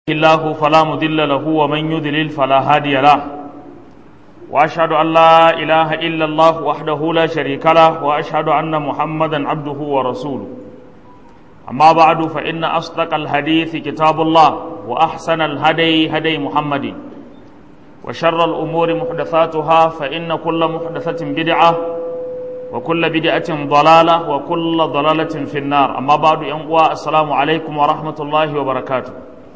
الله فلا مضل له ومن يضلل فلا هادي له واشهد ان لا اله الا الله وحده لا شريك له واشهد ان محمدا عبده ورسوله اما بعد فان اصدق الحديث كتاب الله واحسن الهدي هدي محمد وشر الامور محدثاتها فان كل محدثه بدعه وكل بدعه ضلاله وكل ضلاله في النار اما بعد السلام عليكم ورحمه الله وبركاته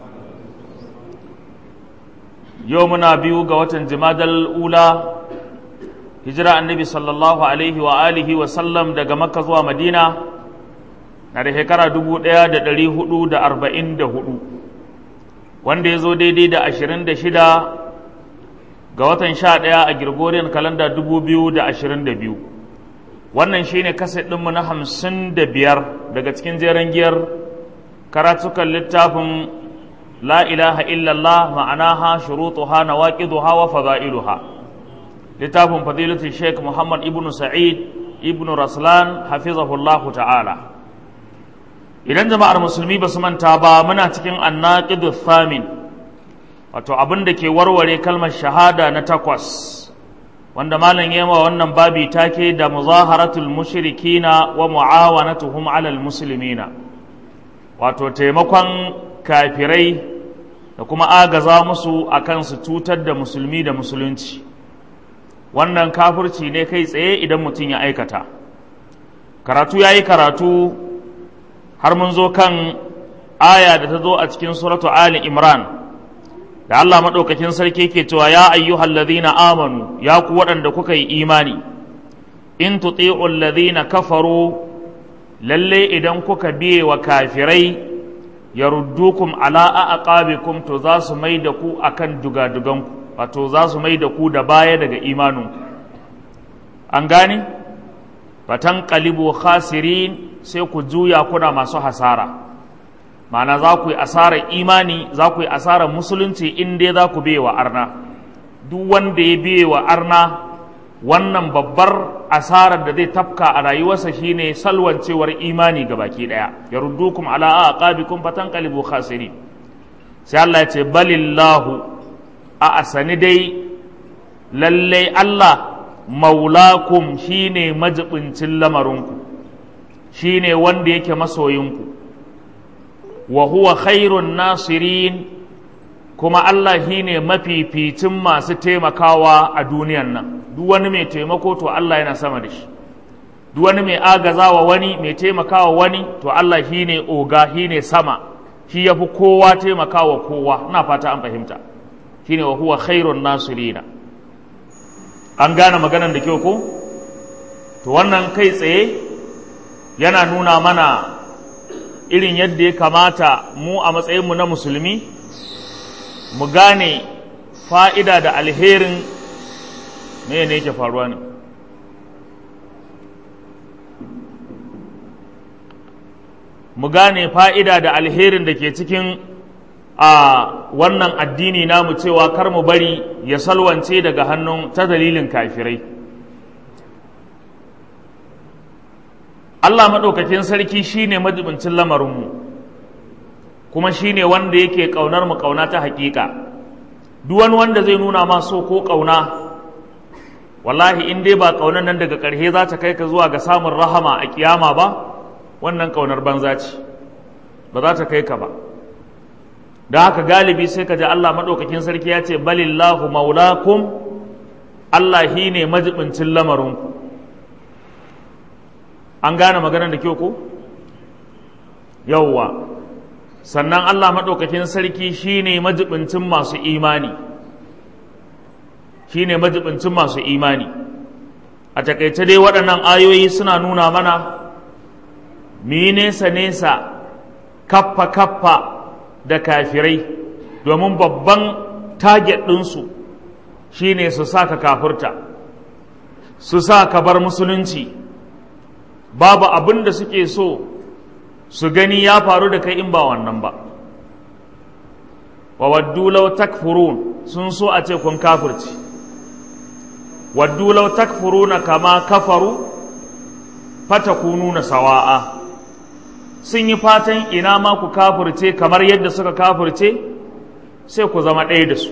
yau muna biyu ga watan jimadal ula hijira annabi sallallahu alaihi wa alihi wa sallam daga makka zuwa madina na da shekara dubu ɗaya da ɗari hudu da arba'in da hudu wanda ya zo daidai da ashirin da shida ga watan sha ɗaya a girgoriyan kalanda dubu biyu da ashirin da biyu wannan shine kaset ɗinmu na hamsin da biyar daga cikin jeren giyar karatukan littafin لا إله إلا الله معناها شروطها نواقضها وفضائلها لتاب فضيلة الشيخ محمد ابن سعيد ابن رسلان حفظه الله تعالى idan jama'ar musulmi ba su manta ba muna cikin annaqidu thamin wato abin da ke warware kalmar shahada na takwas wanda malam yema wannan babi take da muzaharatul mushrikina wa muawanatuhum alal muslimina wato taimakon kafirai da kuma agaza musu a kan su cutar da musulmi da musulunci wannan kafirci ne kai tsaye idan mutum ya aikata karatu ya yi karatu har mun zo kan aya da ta zo a cikin suratu ali imran da allah maɗaukakin sarki ke cewa ya ayyuhal ladhina amanu ya ku waɗanda kuka yi imani in tuti'u alladhina kafaru lalle idan kuka biye wa kafirai yaruddukum ala aqabikum to za su mai da ku akan dugaduganku wato za su mai da ku da baya daga imaninku an gane fatan qalibu khasirin sai ku juya kuna masu hasara ma'ana za ku yi asarar imani za ku yi asarar musulunci in dai za ku biye wa arna duk wanda ya biye wa arna wannan babbar asarar da zai tafka a rayuwarsa shine salwancewar imani ga baki daya ya ruddukum ala aqabikum fatanqalibu khasirin sai Allah ya ce balillahu a asani dai lalle Allah maulakum shine majibincin lamarinku shine wanda yake masoyinku wa huwa khairun nasirin kuma Allah shine mafificin masu taimakawa a duniyan nan duk wani mai taimako to Allah yana sama da shi duk wani mai agazawa wani mai taimakawa wani to Allah shi ne oga shi ne sama shi ya fi kowa taimakawa kowa ina fata an fahimta shi ne wa huwa khairun nasirina an gane maganan da kyau ko to wannan kai tsaye yana nuna mana irin yadda ya kamata mu a matsayinmu na musulmi mu gane fa'ida da alherin me ne yake faruwa ne mu gane fa'ida da alherin da ke cikin a wannan addini namu cewa kar mu bari ya salwance daga hannun ta dalilin kafirai Allah maɗaukakin sarki shine majibincin lamarinmu kuma shine wanda yake ƙaunar mu ƙauna ta haƙiƙa duk wani wanda zai nuna ma so ko ƙauna wallahi in dai ba ƙaunar nan daga ƙarshe za ta kai ka zuwa ga samun rahama a kiyama ba wannan ƙaunar banza ce ba za ta kai ka ba da haka galibi sai ka ji Allah maɗaukakin sarki ya ce balillahu maulakum Allah hi ne majibincin lamarinku an gane maganar da kyau ko yauwa sannan Allah maɗaukakin sarki shi ne majibincin masu imani shi ne majibincin masu imani a takaice dai waɗannan ayoyi suna nuna mana mi nesa-nesa kaffa-kaffa da kafirai domin babban target ɗinsu shi ne su sa ka kafurta su sa ka bar musulunci babu abin da suke so su gani ya faru da kai in ba wannan ba wa waddu law takfurun sun so a ce kun kafirci waddu law takfuruna kama kafaru fatakununa sawa'a sun yi fatan ina ma ku kafirce kamar yadda suka kafirce sai ku zama ɗaya da su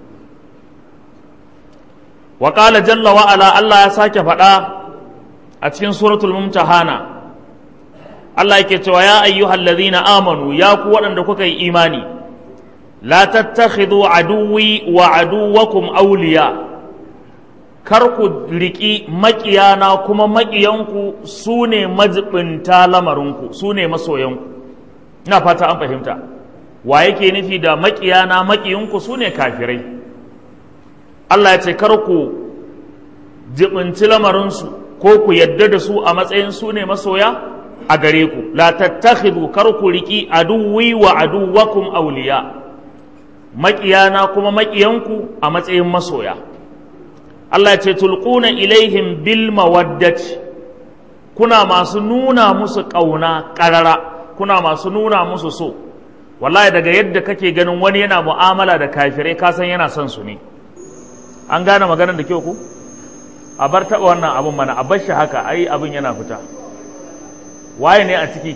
wa ƙala jalla wa'ala Allah ya sake faɗa a cikin suratul mumtahana Allah yake cewa ya ayyuhal ladhina amanu ya ku waɗanda kuka yi imani la tattakhidhu aduwwi wa aduwwakum awliya kar ku riƙi maƙiyana kuma maƙiyanku su ne majibinta lamarinku su ne masoyanku ina fata an fahimta wa yake nufi da maƙiyana maƙiyanku su ne kafirai Allah ya ce kar ku jibinci lamarinsu ko ku yadda da su a matsayin su ne masoya a gare ku la tattakhidhu kar ku riƙi aduwwi wa aduwwakum awliya maƙiyana kuma maƙiyanku a matsayin masoya Allah ce tulquna ilaihim bil mawaddati kuna masu nuna musu ƙauna ƙarara kuna masu nuna musu so wallahi daga yadda kake ganin wani yana mu'amala da kafirai ka san yana son su ne an gane maganar da kyau ku a bar taɓa wannan abin mana a bar shi haka ai abin yana fita waye ne a ciki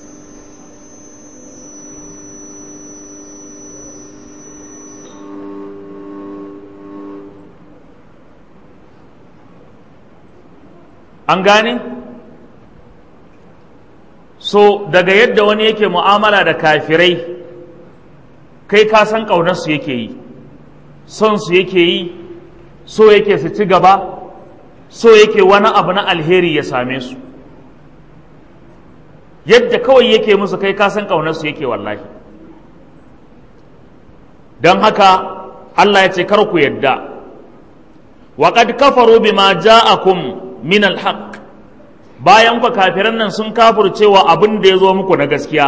an gane so daga yadda wani yake mu'amala da kafirai kai ka san ƙaunarsu yake yi son su yake yi so yake su ci gaba so yake wani abu na alheri ya same su yadda kawai yake musu kai ka san ƙaunarsu yake wallahi don haka Allah ya ce kar ku yadda وقد كفروا بما جاءكم min alhaq bayan ku kafiran nan sun kafurcewa abin da ya zo muku na gaskiya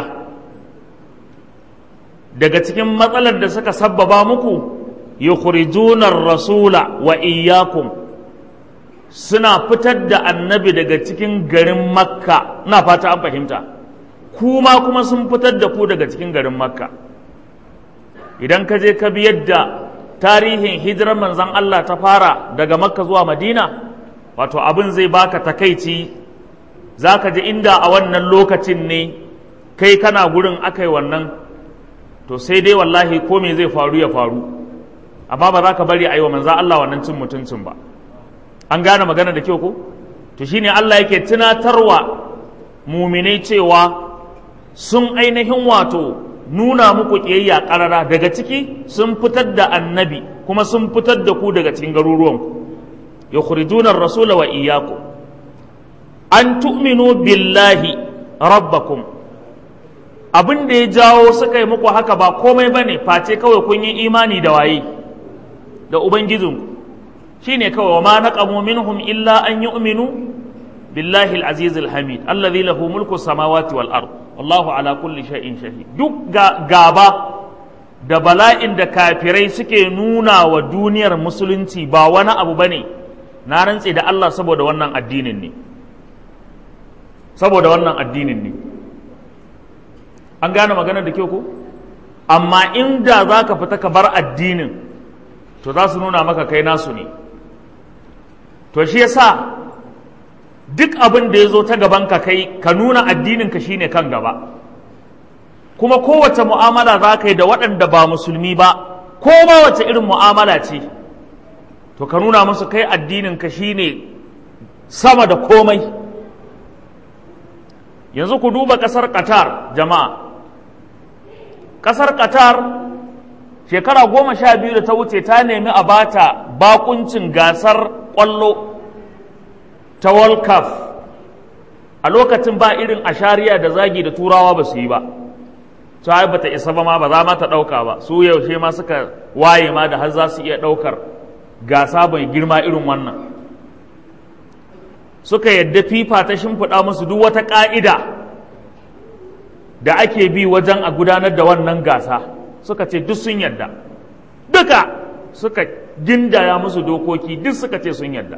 daga cikin matsalar da suka sabbaba muku yukhrijuna rasula wa iyyakum suna fitar da annabi daga cikin garin makka na fata an fahimta kuma kuma sun fitar da ku daga cikin garin makka idan ka je ka bi yadda tarihin hijirar manzon Allah ta fara daga makka zuwa madina wato abin zai baka takaici za ka ji inda a wannan lokacin ne kai kana gurin aka yi wannan to sai dai wallahi ko me zai faru ya faru amma ba za ka bari a yi wa manza Allah wannan cin mutuncin ba an gane magana da kyau ko to shine Allah yake tunatarwa muminai cewa sun ainihin wato nuna muku ƙiyayya ƙarara daga ciki sun fitar da annabi kuma sun fitar da ku daga cikin garuruwanku yukhrijuna ar-rasula wa iyyakum an tu'minu billahi rabbakum abin da ya jawo suka yi muku haka ba komai bane face kawai kun yi imani da waye da ubangijinku shine kawai wa ma naqamu minhum illa an yu'minu billahi al-aziz al-hamid alladhi lahu mulku samawati wal ard wallahu ala kulli shay'in shahid duk gaba da bala'in da kafirai suke nuna wa duniyar musulunci ba wani abu bane na rantse da Allah saboda wannan addinin ne saboda wannan addinin ne an gane magana da kyau ko amma inda za ka fita ka bar addinin to za su nuna maka kai nasu ne to shi yasa duk abin da ya zo ta gaban ka kai ka nuna addinin ka shine kan gaba kuma kowace mu'amala za ka yi da waɗanda ba musulmi ba ko ma wace irin mu'amala ce to ka nuna musu kai addinin ka shine sama da komai yanzu ku duba ƙasar qatar jama'a ƙasar qatar shekara goma sha biyu da ta wuce ta nemi a bata bakuncin gasar ƙwallo ta world cup a lokacin ba irin ashariya da zagi da turawa ba su yi ba ta ba ta isa ba ma ba za ma ta ɗauka ba su yaushe ma suka waye ma da har za su iya ɗaukar gasa mai girma irin wannan suka yadda fifa ta shimfiɗa musu duk wata ƙa'ida da ake bi wajen a gudanar da wannan gasa suka ce duk sun yadda duka suka gindaya musu dokoki duk suka ce sun yadda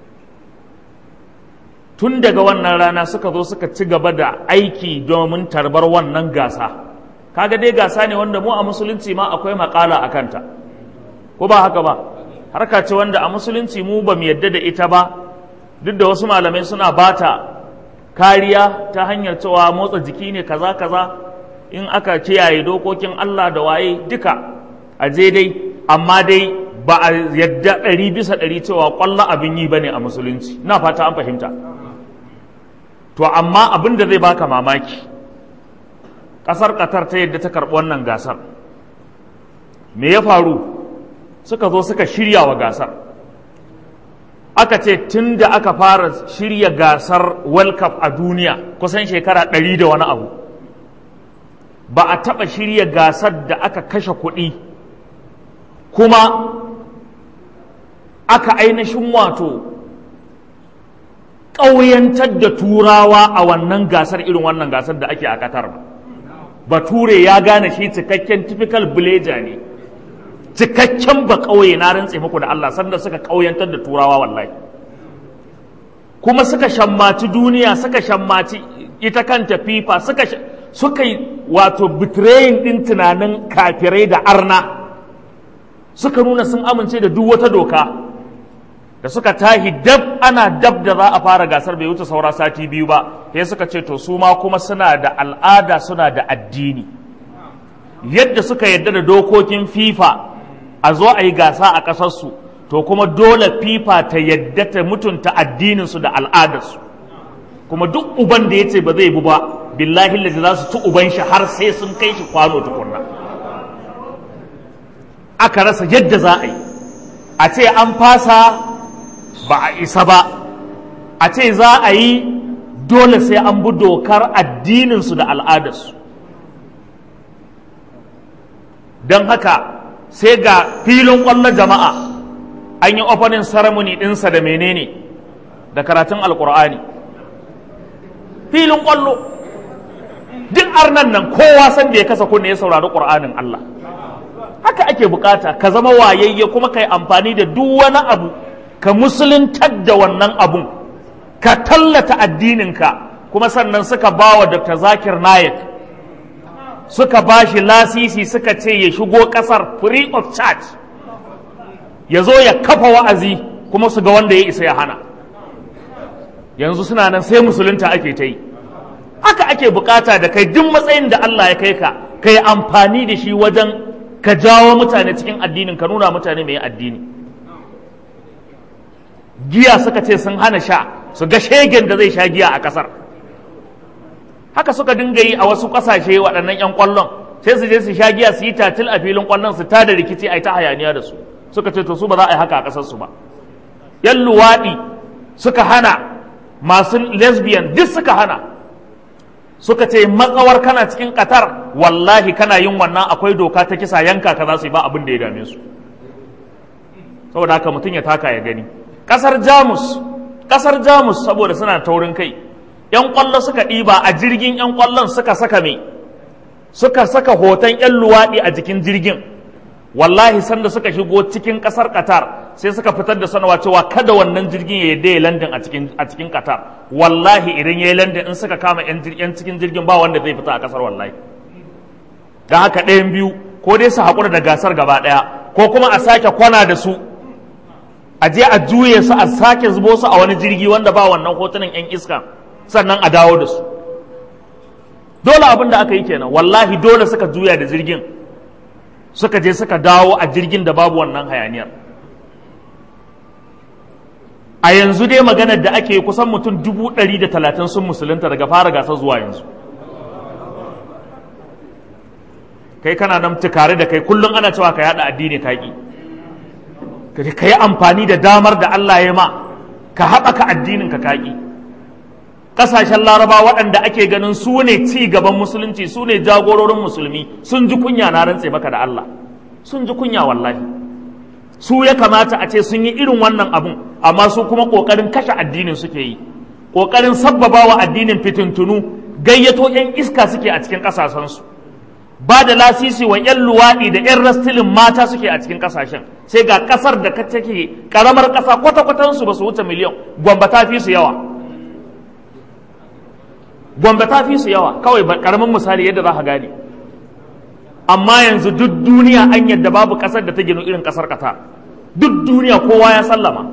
tun daga wannan rana suka zo suka ci gaba da aiki domin tarbar wannan gasa kaga dai gasa ne wanda mu a musulunci ma akwai makala a kanta ko ba haka ba harka ce wanda a musulunci mu ba mu yadda da ita ba duk da wasu malamai suna bata kariya ta hanyar cewa motsa jiki ne kaza kaza in aka kiyaye dokokin Allah da waye duka a je dai amma dai ba a yadda ɗari bisa ɗari cewa ƙwallo abin yi ba ne a musulunci na fata an fahimta to amma abin da zai baka mamaki ƙasar ƙatar ta yadda ta karɓi wannan gasar me ya faru suka zo suka shirya wa gasar aka ce tun da aka fara shirya gasar world cup a duniya kusan shekara ɗari da wani abu ba a taɓa shirya gasar da aka kashe kuɗi kuma aka ainihin wato ƙauyantar da turawa a wannan gasar irin wannan gasar da ake a Qatar ba bature ya gane shi cikakken typical villager ne cikakken ba ƙauye na rantse muku da Allah sanda suka ƙauyantar da turawa wallahi kuma suka shammaci duniya suka shammaci ita kanta fifa suka suka yi wato betraying din tunanin kafirai da arna suka nuna sun amince da duk wata doka da suka tahi dab ana dab da za a fara gasar bai wuce saura sati biyu ba sai suka ce to su ma kuma suna da al'ada suna da addini yadda suka yadda da dokokin fifa a zo a yi gasa a ƙasarsu to kuma dole fifa ta yadda ta mutunta addininsu da al'adarsu kuma duk uban da ya ce ba zai bu ba billahi lazi za su ci uban shi har sai sun kai shi kwano tukunna aka rasa yadda za a yi a ce an fasa ba a isa ba a ce za a yi dole sai an bi dokar addininsu da al'adarsu don haka sai ga filin ƙwallon jama'a an yi opening ceremony ɗinsa da menene da karatun alƙur'ani filin ƙwallo duk arnan nan kowa san da ya kasa kunne ya saurari ƙur'anin Allah haka ake bukata ka zama wayayye kuma ka yi amfani da duk wani abu ka musuluntar da wannan abun ka tallata addininka kuma sannan suka ba wa dr zakir naik suka ba shi lasisi suka ce ya shigo kasar free of charge ya zo ya kafa wa'azi kuma su ga wanda ya isa ya hana yanzu suna nan sai musulunta ake ta yi haka ake bukata da kai duk matsayin da Allah ya kai ka ka yi amfani da shi wajen ka jawo mutane cikin addinin ka nuna mutane mai addini giya suka ce sun hana sha su ga shegen da zai sha giya a kasar haka suka dinga yi a wasu kasashe waɗannan 'yan ƙwallon sai su je su sha giya su yi tatil a filin ƙwallon su tada rikici a yi ta hayaniya da su suka ce to su ba za a yi haka a ƙasar su ba yan luwaɗi suka hana masu lesbian duk suka hana suka ce matsawar kana cikin qatar wallahi kana yin wannan akwai doka ta kisa yanka ka za su yi ba abin da ya dame su saboda haka mutum ya taka ya gani kasar jamus kasar jamus saboda suna taurin kai yan kwallo suka ɗiba a jirgin yan kwallon suka saka me suka saka hoton yan luwaɗi a jikin jirgin wallahi sanda suka shigo cikin kasar qatar sai suka fitar da sanarwa cewa kada wannan jirgin ya yadda ya landin a cikin a cikin qatar wallahi idan ya yi landin in suka kama yan cikin jirgin ba wanda zai fita a kasar wallahi don haka ɗayan biyu ko dai su haƙura da gasar gaba ɗaya ko kuma a sake kwana da su a je a juye su a sake zubo su a wani jirgi wanda ba wannan hotunan yan iska sannan a dawo da su dole abin da aka yi kenan wallahi dole suka juya da jirgin suka je suka dawo a jirgin da babu wannan hayaniyar a yanzu dai maganar da ake kusan mutum dubu ɗari da talatin sun musulunta daga fara gasar zuwa yanzu kai kana nan tukare da kai kullum ana cewa ka yada addini ka ƙi ka yi amfani da damar da Allah ya ma ka haɓaka addinin ka kaƙi ƙasashen laraba waɗanda ake ganin su ne ci gaban musulunci su ne jagororin musulmi sun ji kunya na rantse maka da Allah sun ji kunya wallahi su ya kamata a ce sun yi irin wannan abun amma su kuma ƙoƙarin kashe addinin suke yi ƙoƙarin sabbaba wa addinin fitintunu gayyato 'yan iska suke a cikin ƙasashensu ba da lasisi wa 'yan luwaɗi da 'yan rastilin mata suke a cikin ƙasashen sai ga ƙasar da take ƙaramar ƙasa kwata-kwatansu ba su wuce miliyan gwamba ta fi su yawa gwamba ta fi su yawa kawai ƙaramin misali yadda za ka gane amma yanzu duk duniya an yadda babu ƙasar da ta ginu irin ƙasar ƙata duk duniya kowa ya sallama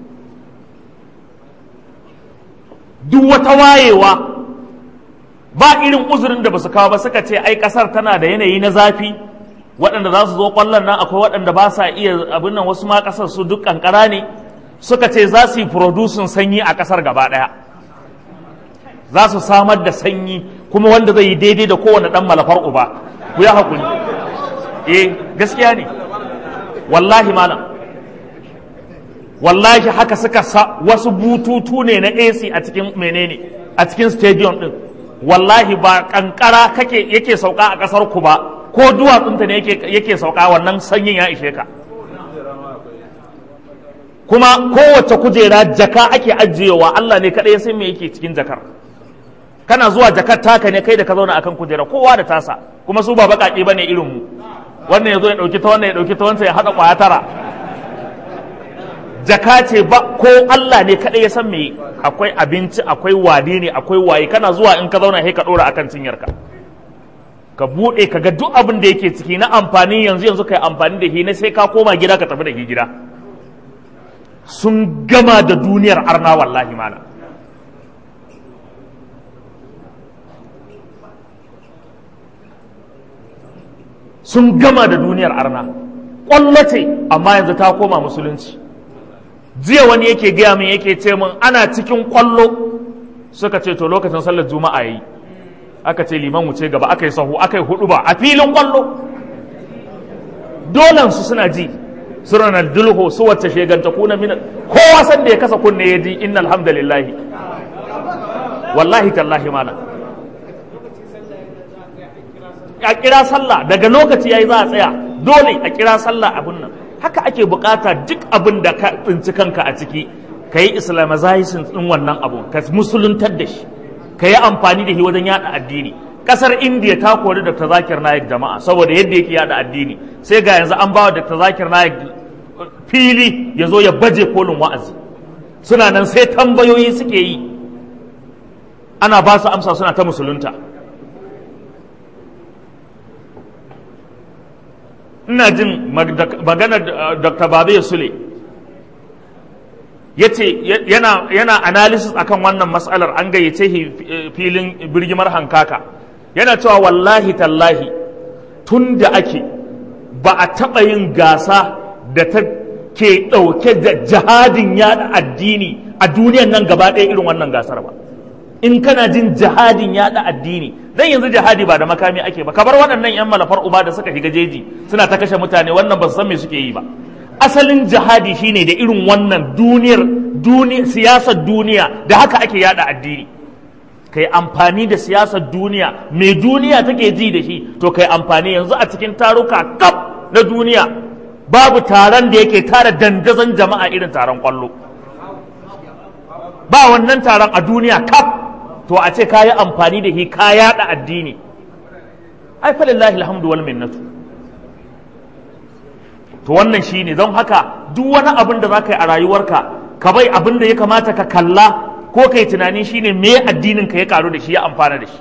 duk wata wayewa ba irin uzurin da ba su kawo ba suka ce ai kasar tana da yanayi na zafi waɗanda za su zo ƙwallon nan akwai waɗanda ba sa iya abin nan wasu ma ƙasar su duk ƙanƙara ne suka ce za su yi producing sanyi a ƙasar gaba ɗaya za su samar da sanyi kuma wanda zai yi daidai da kowane ɗan malafar uba ku ya haƙuri eh gaskiya ne wallahi malam wallahi haka suka sa wasu bututu ne na AC a cikin menene a cikin stadium din wallahi ba kankara kake yake sauka a kasar ku ba ko duwatsunta ne yake yake sauka wannan sanyin ya ishe ka kuma kowace kujera jaka ake ajiyewa Allah ne kadai ya san me yake cikin jakar kana zuwa jakar taka ne kai da ka zauna akan kujera kowa da tasa kuma su ba baƙaƙe bane irin mu wannan ya zo ya ɗauki ta wannan ya ɗauki ta wancan ya haɗa ƙwaya tara jaka ce ba ko Allah ne kaɗai ya san me akwai abinci akwai wadi ne akwai waye kana zuwa in ka zauna sai ka ɗora akan cinyarka ka buɗe ka ga duk abin da yake ciki na amfani yanzu yanzu ka yi amfani da shi na sai ka koma gida ka tafi da shi gida sun gama da duniyar arna wallahi mana sun gama da duniyar arna ƙwallo ce amma yanzu ta koma musulunci jiya wani yake gaya min yake ce min ana cikin ƙwallo suka ce to lokacin sallar juma'a yayi aka ce liman wuce gaba aka yi sahu aka yi hudu ba a filin ƙwallo dolan su suna ji su dulho su wacce sheganta kuna mina kowa san da ya kasa kunne ya ji inna alhamdulillahi wallahi tallahi malam a kira sallah daga lokaci yayi za a tsaya dole a kira sallah abun nan haka ake bukata duk abin da ka tsinci kanka a ciki ka yi islamization din wannan abu ka musuluntar da shi ka yi amfani da shi wajen yada addini kasar indiya ta kori dr zakir naik jama'a saboda yadda yake yada addini sai ga yanzu an bawa dr zakir naik fili ya zo ya baje kolin wa'azi suna nan sai tambayoyi suke yi ana ba su amsa suna ta musulunta ina jin maganar dr babe sule ya ce yana, yana analysis akan wannan matsalar an gayyace filin birgimar hankaka yana cewa wallahi tallahi tun da ake ba a taɓa yin gasa da ta ke ɗauke da jihadin yada addini a duniyan nan gaba ɗaya irin wannan gasar ba in kana jin jihadin yada addini dan yanzu jihadi ba da makami ake ba kabar waɗannan yan malafar uba da suka shiga jeji suna ta kashe mutane wannan ba su san me suke yi ba asalin jihadi shine da irin wannan duniyar duniya siyasar duniya da haka ake yada addini kai amfani da siyasar duniya mai duniya take ji da shi to kai amfani yanzu a cikin taruka kaf na duniya babu taron da yake tara dandazon jama'a irin taron kwallo ba wannan taron a duniya kaf to a ce ka yi amfani da shi ka yaɗa addini ai falillahi alhamdu wal minnatu to wannan shine don haka duk wani abin da za ka yi a rayuwarka ka bai abin da ya kamata ka kalla ko ka yi tunani shine me addinin ka ya karu da shi ya amfana da shi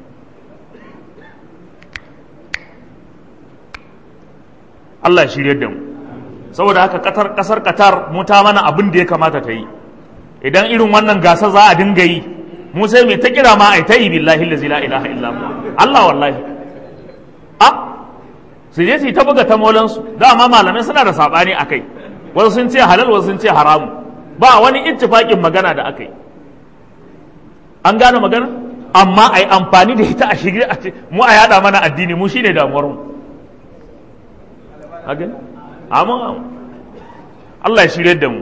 Allah shirye da mu saboda haka kasar Qatar mu ta mana abin da ya kamata ta yi idan irin wannan gasa za a dinga yi mu sai mai ta kira ma ai ta yi billahi la ilaha illa Allah wallahi a su je su ta buga ta molansu dama malamai suna da sabani akai wasu sun ce halal wasu sun ce haramu ba wani ittifaƙin magana da aka yi an gane magana amma a yi amfani da ita a shirye a ce mu a yada mana addini mu shine damuwar mu amma Allah ya shirye da mu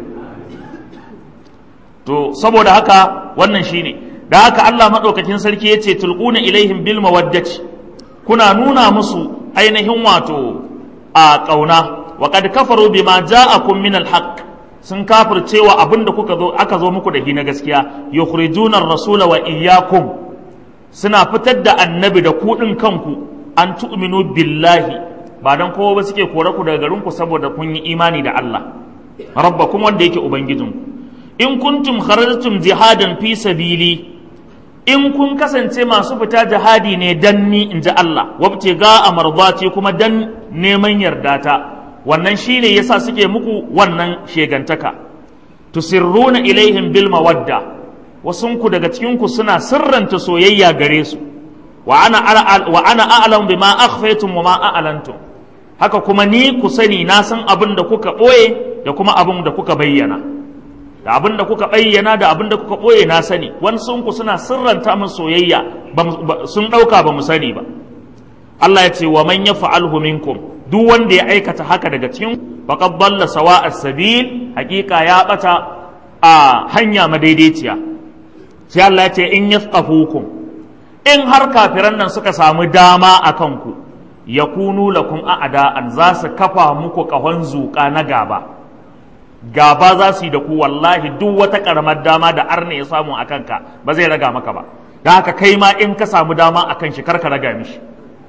to saboda haka wannan shine da haka Allah madaukakin sarki ya ce tulquna ilaihim bil mawaddati kuna nuna musu ainihin wato a kauna wa qad kafaru bima ja'akum min al haqq sun kafircewa abin da kuka zo aka zo muku da shi na gaskiya yukhrijuna ar-rasula wa iyyakum suna fitar da annabi da kuɗin kanku an tu'minu billahi ba dan kowa ba suke kore ku daga garin ku saboda kun yi imani da Allah rabbakum wanda yake ubangijinku in kuntum kharajtum jihadan fi sabili in kun kasance masu fita jihadi ne dan ni in ji Allah wabce ga amardati kuma dan neman yardata wannan shine yasa suke muku wannan shegantaka tusirruna ilaihim bil mawadda wasunku daga cikinku suna sirranta soyayya gare su wa ana wa ana a'lamu bima akhfaytum wa ma a'lantum haka kuma ni ku sani na san abin da kuka ɓoye da kuma abin da kuka bayyana da abin da kuka bayyana da abin da kuka ɓoye na sani wani sun ku suna sirranta min soyayya sun ɗauka ba mu sani ba Allah ya ce wa man ya fa'alhu minkum duk wanda ya aikata haka daga cikin faqad dalla sawa as-sabil hakika ya bata a hanya madaidaiciya sai Allah ya ce in yasqafukum in har kafiran nan suka samu dama a kanku yakunu lakum a'da'an za su kafa muku kahon zuƙa na gaba gaba za su yi da ku wallahi duk wata karamar dama da arne ya samu a kanka ba zai raga maka ba da haka kai ma in ka samu dama a kan shi karka raga mishi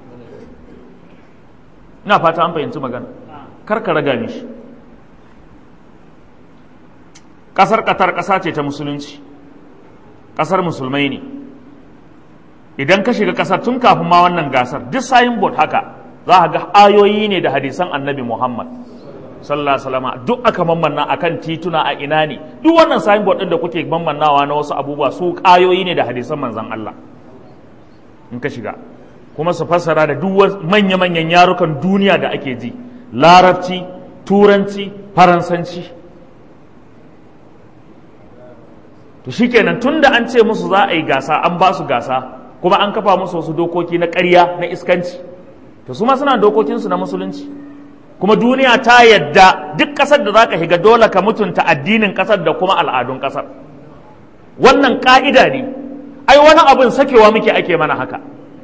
ina fata an fahimci magana karka raga mishi ƙasar ƙatar ƙasa ce ta musulunci ƙasar musulmai ne idan ka shiga ƙasar tun kafin ma wannan gasar duk sayin bot haka za a ga ayoyi ne da hadisan annabi muhammad sallallahu alaihi wasallam duk aka mammanna akan tituna a ina ne duk wannan signboard din da kuke mammannawa na wasu abubuwa su kayoyi ne da hadisan manzon Allah in ka shiga kuma su fassara da duk manya manyan yarukan duniya da ake ji larabci turanci faransanci to shikenan tunda an ce musu za a yi gasa an ba su gasa kuma an kafa musu wasu dokoki na ƙarya na iskanci to su ma suna dokokinsu na musulunci kuma duniya ta yadda duk ƙasar da za ka shiga dole ka mutunta addinin ƙasar da kuma al'adun ƙasar wannan ƙa'ida ne ai wani abin sakewa muke ake mana haka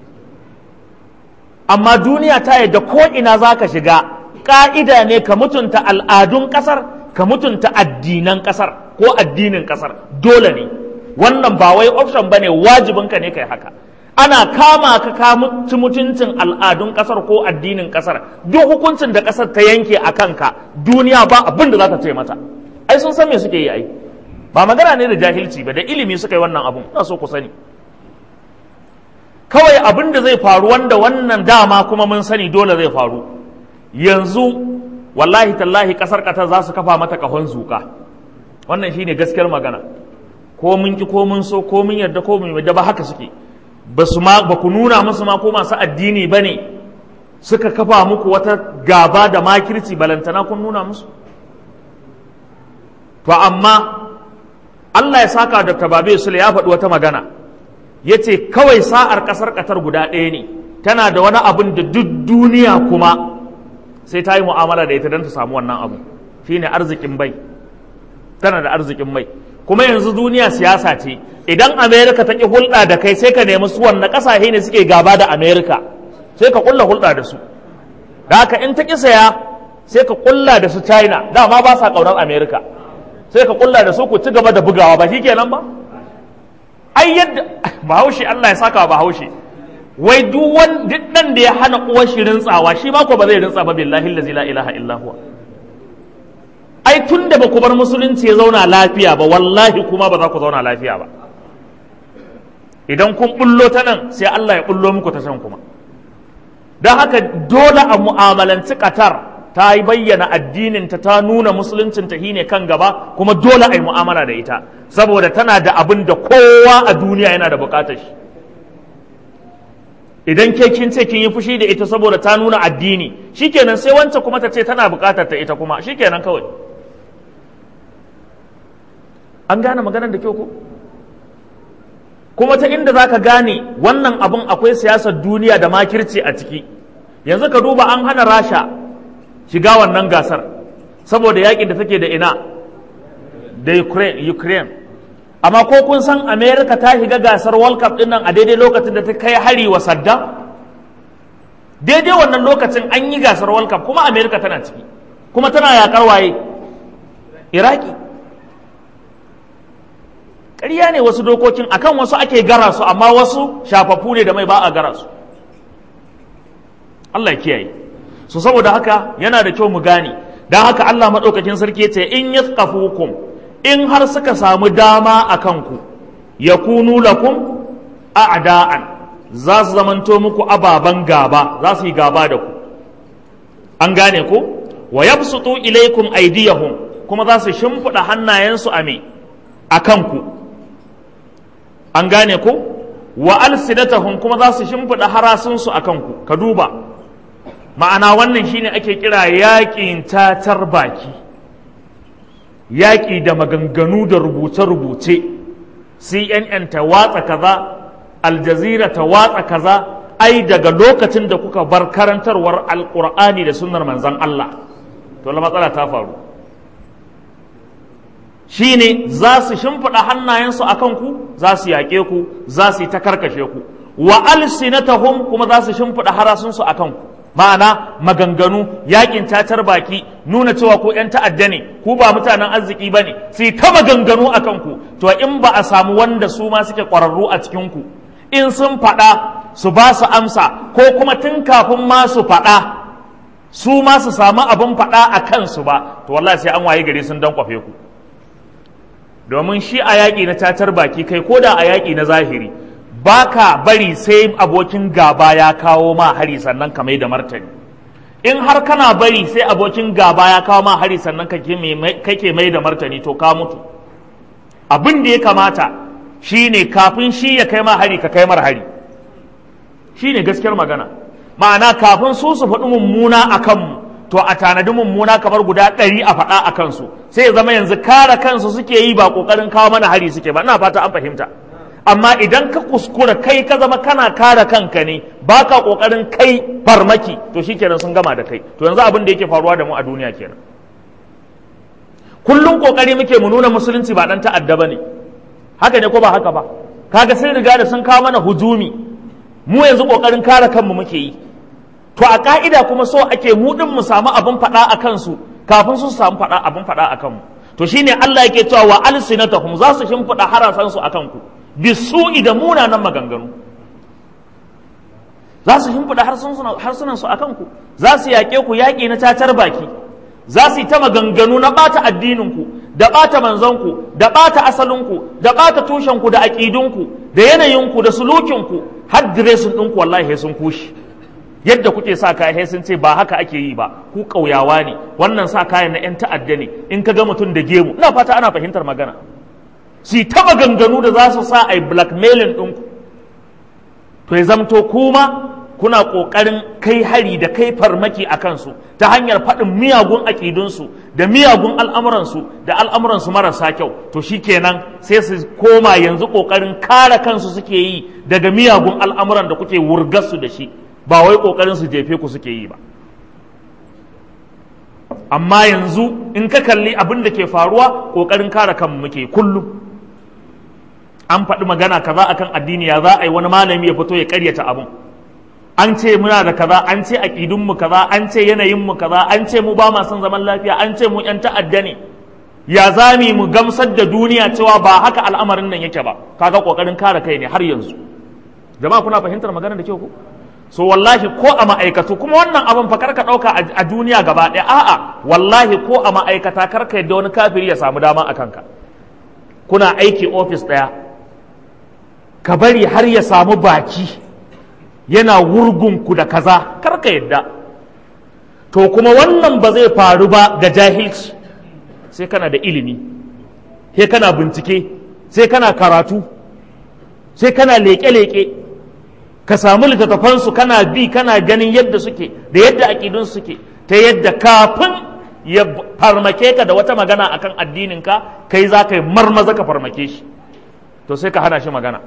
amma duniya ta yadda ko ina za ka shiga ƙa'ida ne ka mutunta al'adun ƙasar ka mutunta addinan ƙasar ko addinin ƙasar dole ne wannan ba wai option ba ne wajibinka ne kai haka ana kama ka ka ci mutuncin al'adun kasar ko addinin kasar duk hukuncin da kasar ta yanke a kanka duniya ba abin da za ta ce mata ai sun san me suke yi ai ba magana ne da jahilci ba da ilimi suka yi wannan abun ina so ku sani kawai abin da zai faru wanda wannan dama kuma mun sani dole zai faru yanzu wallahi tallahi kasar katar za su kafa mata kahon zuka wannan shine gaskiyar magana ko mun ki ko mun so ko mun yarda ko mun yarda ba haka suke ba su ma ba ku nuna musu ma ko masu addini ba ne suka kafa muku wata gaba da makirci balantana kun nuna musu to amma Allah ya saka da tababe sule ya faɗi wata magana ya ce kawai sa'ar ƙasar ƙatar guda ɗaya ne tana da wani abin da duk duniya kuma sai ta yi mu'amala da ita don ta samu wannan abu shine arzikin bai tana da arzikin mai kuma yanzu duniya siyasa ce idan amerika ta ƙi hulɗa da kai sai ka nemi su wanne ƙasashe ne suke gaba da amerika sai ka ƙulla hulɗa da su da haka in ta ƙi saya sai ka ƙulla da su china dama ba sa ƙaunar amerika sai ka ƙulla da su ku ci gaba da bugawa ba shi kenan ba ai yadda bahaushe allah ya saka bahaushe wai duk wani duk ɗan da ya hana uwar shi rintsawa shi ma ko ba zai rintsa ba billahi la ilaha illa huwa ai tun da ba ku bar musulunci ya zauna lafiya ba wallahi kuma ba za ku zauna lafiya ba idan kun bullo ta nan sai Allah ya bullo muku ta can kuma don haka dole a mu'amalanci Qatar ta yi bayyana addininta ta nuna musuluncinta shi ne kan gaba kuma dole a yi mu'amala da ita saboda tana da abin da kowa a duniya yana da bukatar shi idan ke kin ce kin yi fushi da ita saboda ta nuna addini shikenan sai wancan kuma ta ce tana bukatar ta ita kuma shikenan kawai an gane maganar da kyau ko kuma ta inda za ka gane wannan abun akwai siyasar duniya da makirci a ciki yanzu ka duba an hana rasha shiga wannan gasar saboda yakin da take da ina da ukraine amma ko kun san america ta shiga gasar world cup din nan a daidai lokacin da ta kai hari wa saddam daidai wannan lokacin an yi gasar world cup kuma america tana ciki kuma tana yakar waye iraki ƙarya ne wasu dokokin akan wasu ake gara su amma wasu shafafu ne da mai ba a gara su Allah ya kiyaye so saboda haka yana da kyau mu gane don haka Allah maɗaukakin sarki ya ce in yathqafukum in har suka samu dama a kanku yakunu lakum a'da'an za su zamanto muku ababen gaba za su yi gaba da ku an gane ku wa yabsutu ilaikum aydiyahum kuma za su shimfiɗa hannayensu a me a kanku an gane ku wa alsidatahum kuma za su shimfiɗa harasunsu a kanku ka duba ma'ana wannan shine ake kira yaƙin tatar baki yaƙi da maganganu da rubuce-rubuce cnn ta watsa kaza aljazira ta watsa kaza ai daga lokacin da kuka bar karantarwar alƙur'ani da sunnar manzan Allah to la matsala ta faru shine za su shimfiɗa hannayensu a kanku za su yaƙe ku za su yi ta karkashe ku wa alsinatahum kuma za su shimfiɗa harasunsu a kanku ma'ana maganganu yakin tatar baki nuna cewa ku 'yan ta'adda ne ku ba mutanen arziki ba ne su yi ta maganganu a kanku to in ba a samu wanda su ma suke ƙwararru a cikinku in sun faɗa su ba su amsa ko kuma tun kafin ma su faɗa su ma su samu abin faɗa a kansu ba to wallahi sai an waye gari sun dan kwafe ku domin shi a yaƙi na tatar baki kai ko da a yaƙi na zahiri ba ka bari sai abokin gaba ya kawo ma hari sannan ka mai da martani in har kana bari sai abokin gaba ya kawo ma hari sannan kake mai da martani to ka mutu abin da ya kamata shine kafin shi ya kai ma hari ka kai mar hari shine gaskiyar magana ma'ana kafin su su faɗi mummuna a kanmu to a tanadi mummuna kamar guda ɗari a faɗa a kansu sai ya zama yanzu kare kansu suke yi ba ƙoƙarin kawo mana hari suke ba ina fata an fahimta amma idan ka kuskura kai ka zama kana kare kanka ne ba ka ƙoƙarin kai farmaki to shi kenan sun gama da kai to yanzu abin da yake faruwa da mu a duniya kenan kullum ƙoƙari muke mu nuna musulunci ba ɗan ta'adda ba ne haka ne ko ba haka ba kaga sun riga da sun kawo mana hujumi mu yanzu ƙoƙarin kare kanmu muke yi to a ka'ida kuma so ake mu din mu samu abin faɗa a kansu kafin su samu faɗa abin faɗa a kanmu to shine Allah yake cewa wa alsinatahum za su shimfiɗa harasan su akan ku bisu'i da munanan maganganu za su shimfiɗa harsunan su akan ku za su yaƙe ku yaƙi na cacar baki za su yi ta maganganu na ɓata addinin ku da ɓata manzon ku da ɓata asalin ku da ɓata tushen ku da aƙidun ku da yanayin ku da sulukin ku har diresin ɗinku wallahi sun kushi yadda kuke sa kaya sun ce ba haka ake yi ba ku ƙauyawa ne wannan sa kayan na 'yan ta'adda ne in ka ga mutum da gemu ina fata ana fahimtar magana su ta maganganu da za su sa a yi blackmailing ɗinku to ya zamto kuma kuna ƙoƙarin kai hari da kai farmaki a kansu ta hanyar faɗin miyagun aƙidunsu da miyagun al'amuransu da al'amuransu marasa kyau to shi kenan sai su koma yanzu ƙoƙarin kare kansu suke yi daga miyagun al'amuran da kuke wurgarsu da shi ba wai ƙoƙarin su jefe ku suke yi ba amma yanzu in ka kalli abin da ke faruwa ƙoƙarin kare kanmu muke kullum an faɗi magana kaza akan addini ya za a yi wani malami ya fito ya ƙaryata abin an ce muna da kaza an ce aƙidunmu kaza an ce yanayinmu kaza an ce mu ba ma son zaman lafiya an ce mu 'yan ta'adda ne ya zami mu gamsar da duniya cewa ba haka al'amarin nan yake ba kaga ƙoƙarin kare kai ne har yanzu jama'a kuna fahimtar magana da kyau ko so wallahi ko a ma'aikatu kuma wannan abin fa karka ɗauka a duniya gaba ɗaya a'a wallahi ko a ma'aikata karka yadda wani kafiri ya samu dama a kanka kuna aiki ofis ɗaya ka bari har ya samu baki yana wurgunku da kaza karka yadda to kuma wannan ba zai faru ba ga jahilci sai kana da ilimi sai kana bincike sai kana karatu sai kana leƙe-leƙe ka samu littattafansu kana bi kana ganin yadda suke da yadda aƙidun suke ta yadda kafin ya farmake ka da wata magana akan addininka kai za ka yi marmaza ka farmake shi to sai ka hana shi magana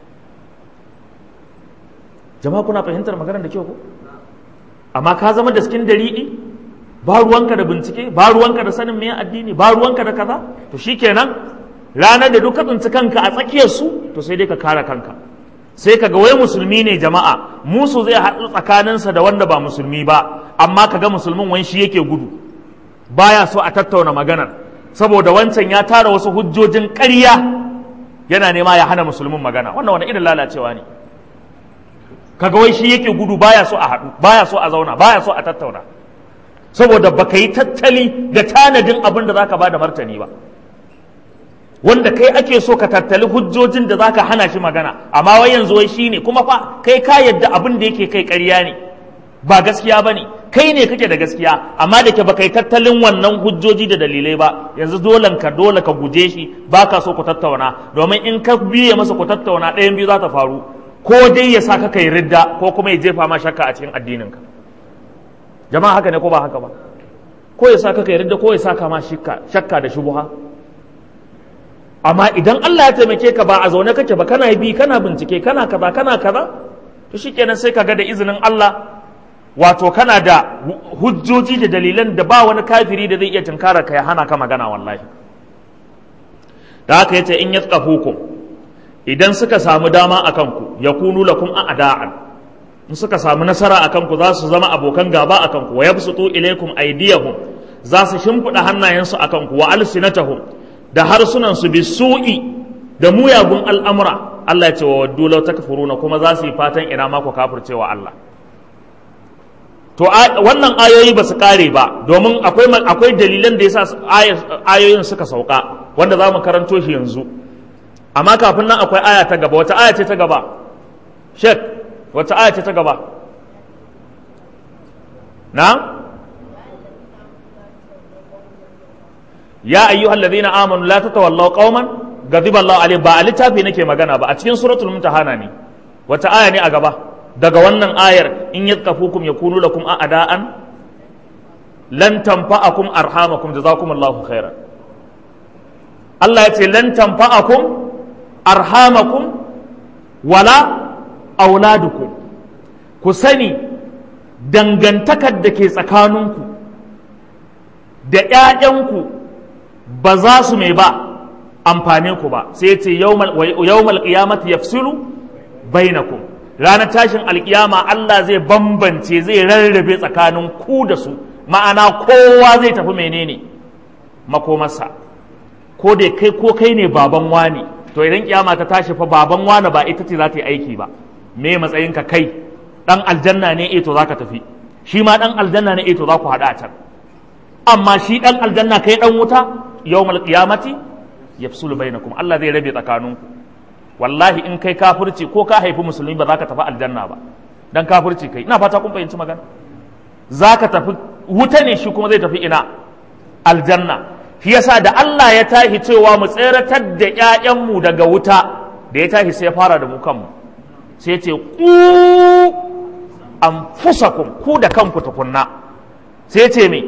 jama'a kuna fahimtar maganar da kyau ko amma ka zama da cikin dari'i ba ruwanka da bincike ba ruwanka da sanin meye addini ba ruwanka da kaza to shikenan ranar da duka tsinci kanka a tsakiyar su to sai dai ka kare kanka sai kaga wai musulmi ne jama'a musu zai haɗu tsakaninsa da wanda ba musulmi ba amma kaga musulmin wani shi yake gudu baya so a tattauna maganar saboda wancan ya tara wasu hujjojin ƙarya yana nema ya hana musulmin magana wannan wani irin lalacewa ne kaga wai shi yake gudu baya so a haɗu baya so a zauna baya so a tattauna saboda baka yi tattali da tanadin abin da zaka bada martani ba wanda kai ake so ka tattali hujjojin da zaka hana shi magana amma wai yanzu wai shine kuma fa kai ka yadda abin da yake kai ƙarya ne ba gaskiya ba ne kai ne kake da gaskiya amma da ke baka yi tattalin wannan hujjoji da dalilai ba yanzu dolen ka dole ka guje shi ba ka so ku tattauna domin in ka biye masa ku tattauna ɗayan biyu za ta faru ko dai ya sa ka kai ridda ko kuma ya jefa ma shakka a cikin addininka jama'a haka ne ko ba haka ba ko ya saka ka yarda ko ya saka ma shakka da shubuha amma idan Allah ya taimake ka ba a zaune kake ba kana bi kana bincike kana kaza kana kaza to shikenan sai ka ga da izinin Allah wato kana da hujjoji da dalilan da ba wani kafiri da zai iya tunkara ka ya hana ka magana wallahi da haka yace in yatsqafukum idan suka samu dama akan ku yakunu lakum a'da'an in suka samu nasara akan ku za su zama abokan gaba akan ku wa yabsutu ilaykum aydiyahum za su shimfida hannayensu akan ku wa alsinatahum da harsunan su bisu'i da muyagun al'amura Allah ya ce wa waddu law takfuruna kuma za su yi fatan ina ma ku kafircewa Allah to wannan ayoyi ba su kare ba domin akwai akwai dalilan da yasa ayoyin suka sauka wanda za mu karanto shi yanzu amma kafin nan akwai aya ta gaba wata aya ce ta gaba shek wata aya ce ta gaba na ya ayyuhal ladina amanu la tatawallaw qauman ghadiba Allah alaihi ba a littafi nake magana ba a cikin suratul mumtahana ne wata aya ne a gaba daga wannan ayar in yadkafukum yakunu lakum a'da'an lan tanfa'akum arhamakum jazakumullahu khairan Allah ya ce lan tanfa'akum arhamakum wala auladukum ku sani dangantakar da ke tsakaninku da ‘ya'yanku ba za su mai ba amfane ku ba sai ce yawmal qiyamati yafsilu bainakum ranar tashin alkiyama Allah zai bambance zai rarrabe tsakanin ku da su ma'ana kowa zai tafi menene makomarsa ko da kai ko kai ne baban wani to idan kiyama ta tashi fa baban wani ba ita ce za ta yi aiki ba me matsayin ka kai dan aljanna ne eh to zaka tafi shi ma dan aljanna ne eh to za ku hada a can amma shi dan aljanna kai dan wuta yawmal qiyamati yafsulu bainakum Allah zai rabe tsakaninku wallahi in kai kafirci ko ka haifi musulmi ba za ka tafi aljanna ba dan kafirci kai ina fata kun fahimci magana za ka tafi wuta ne shi kuma zai tafi ina aljanna shi yasa da Allah ya tashi cewa mu tseratar da ƴaƴanmu daga wuta da ya tashi sai ya fara da mu kanmu sai ce ku anfusakum ku da kanku tukunna sai ce me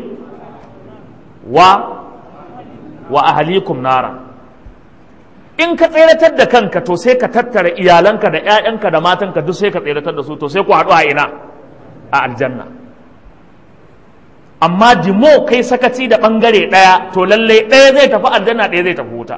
wa wa ahlikum nara in ka tseratar da kanka to sai ka tattara iyalanka da ƴaƴanka da matanka duk sai ka tseratar da su to sai ku haɗu a ina a aljanna amma dimo kai sakaci da ɓangare ɗaya to lallai ɗaya zai tafi aljanna ɗaya zai tafi wuta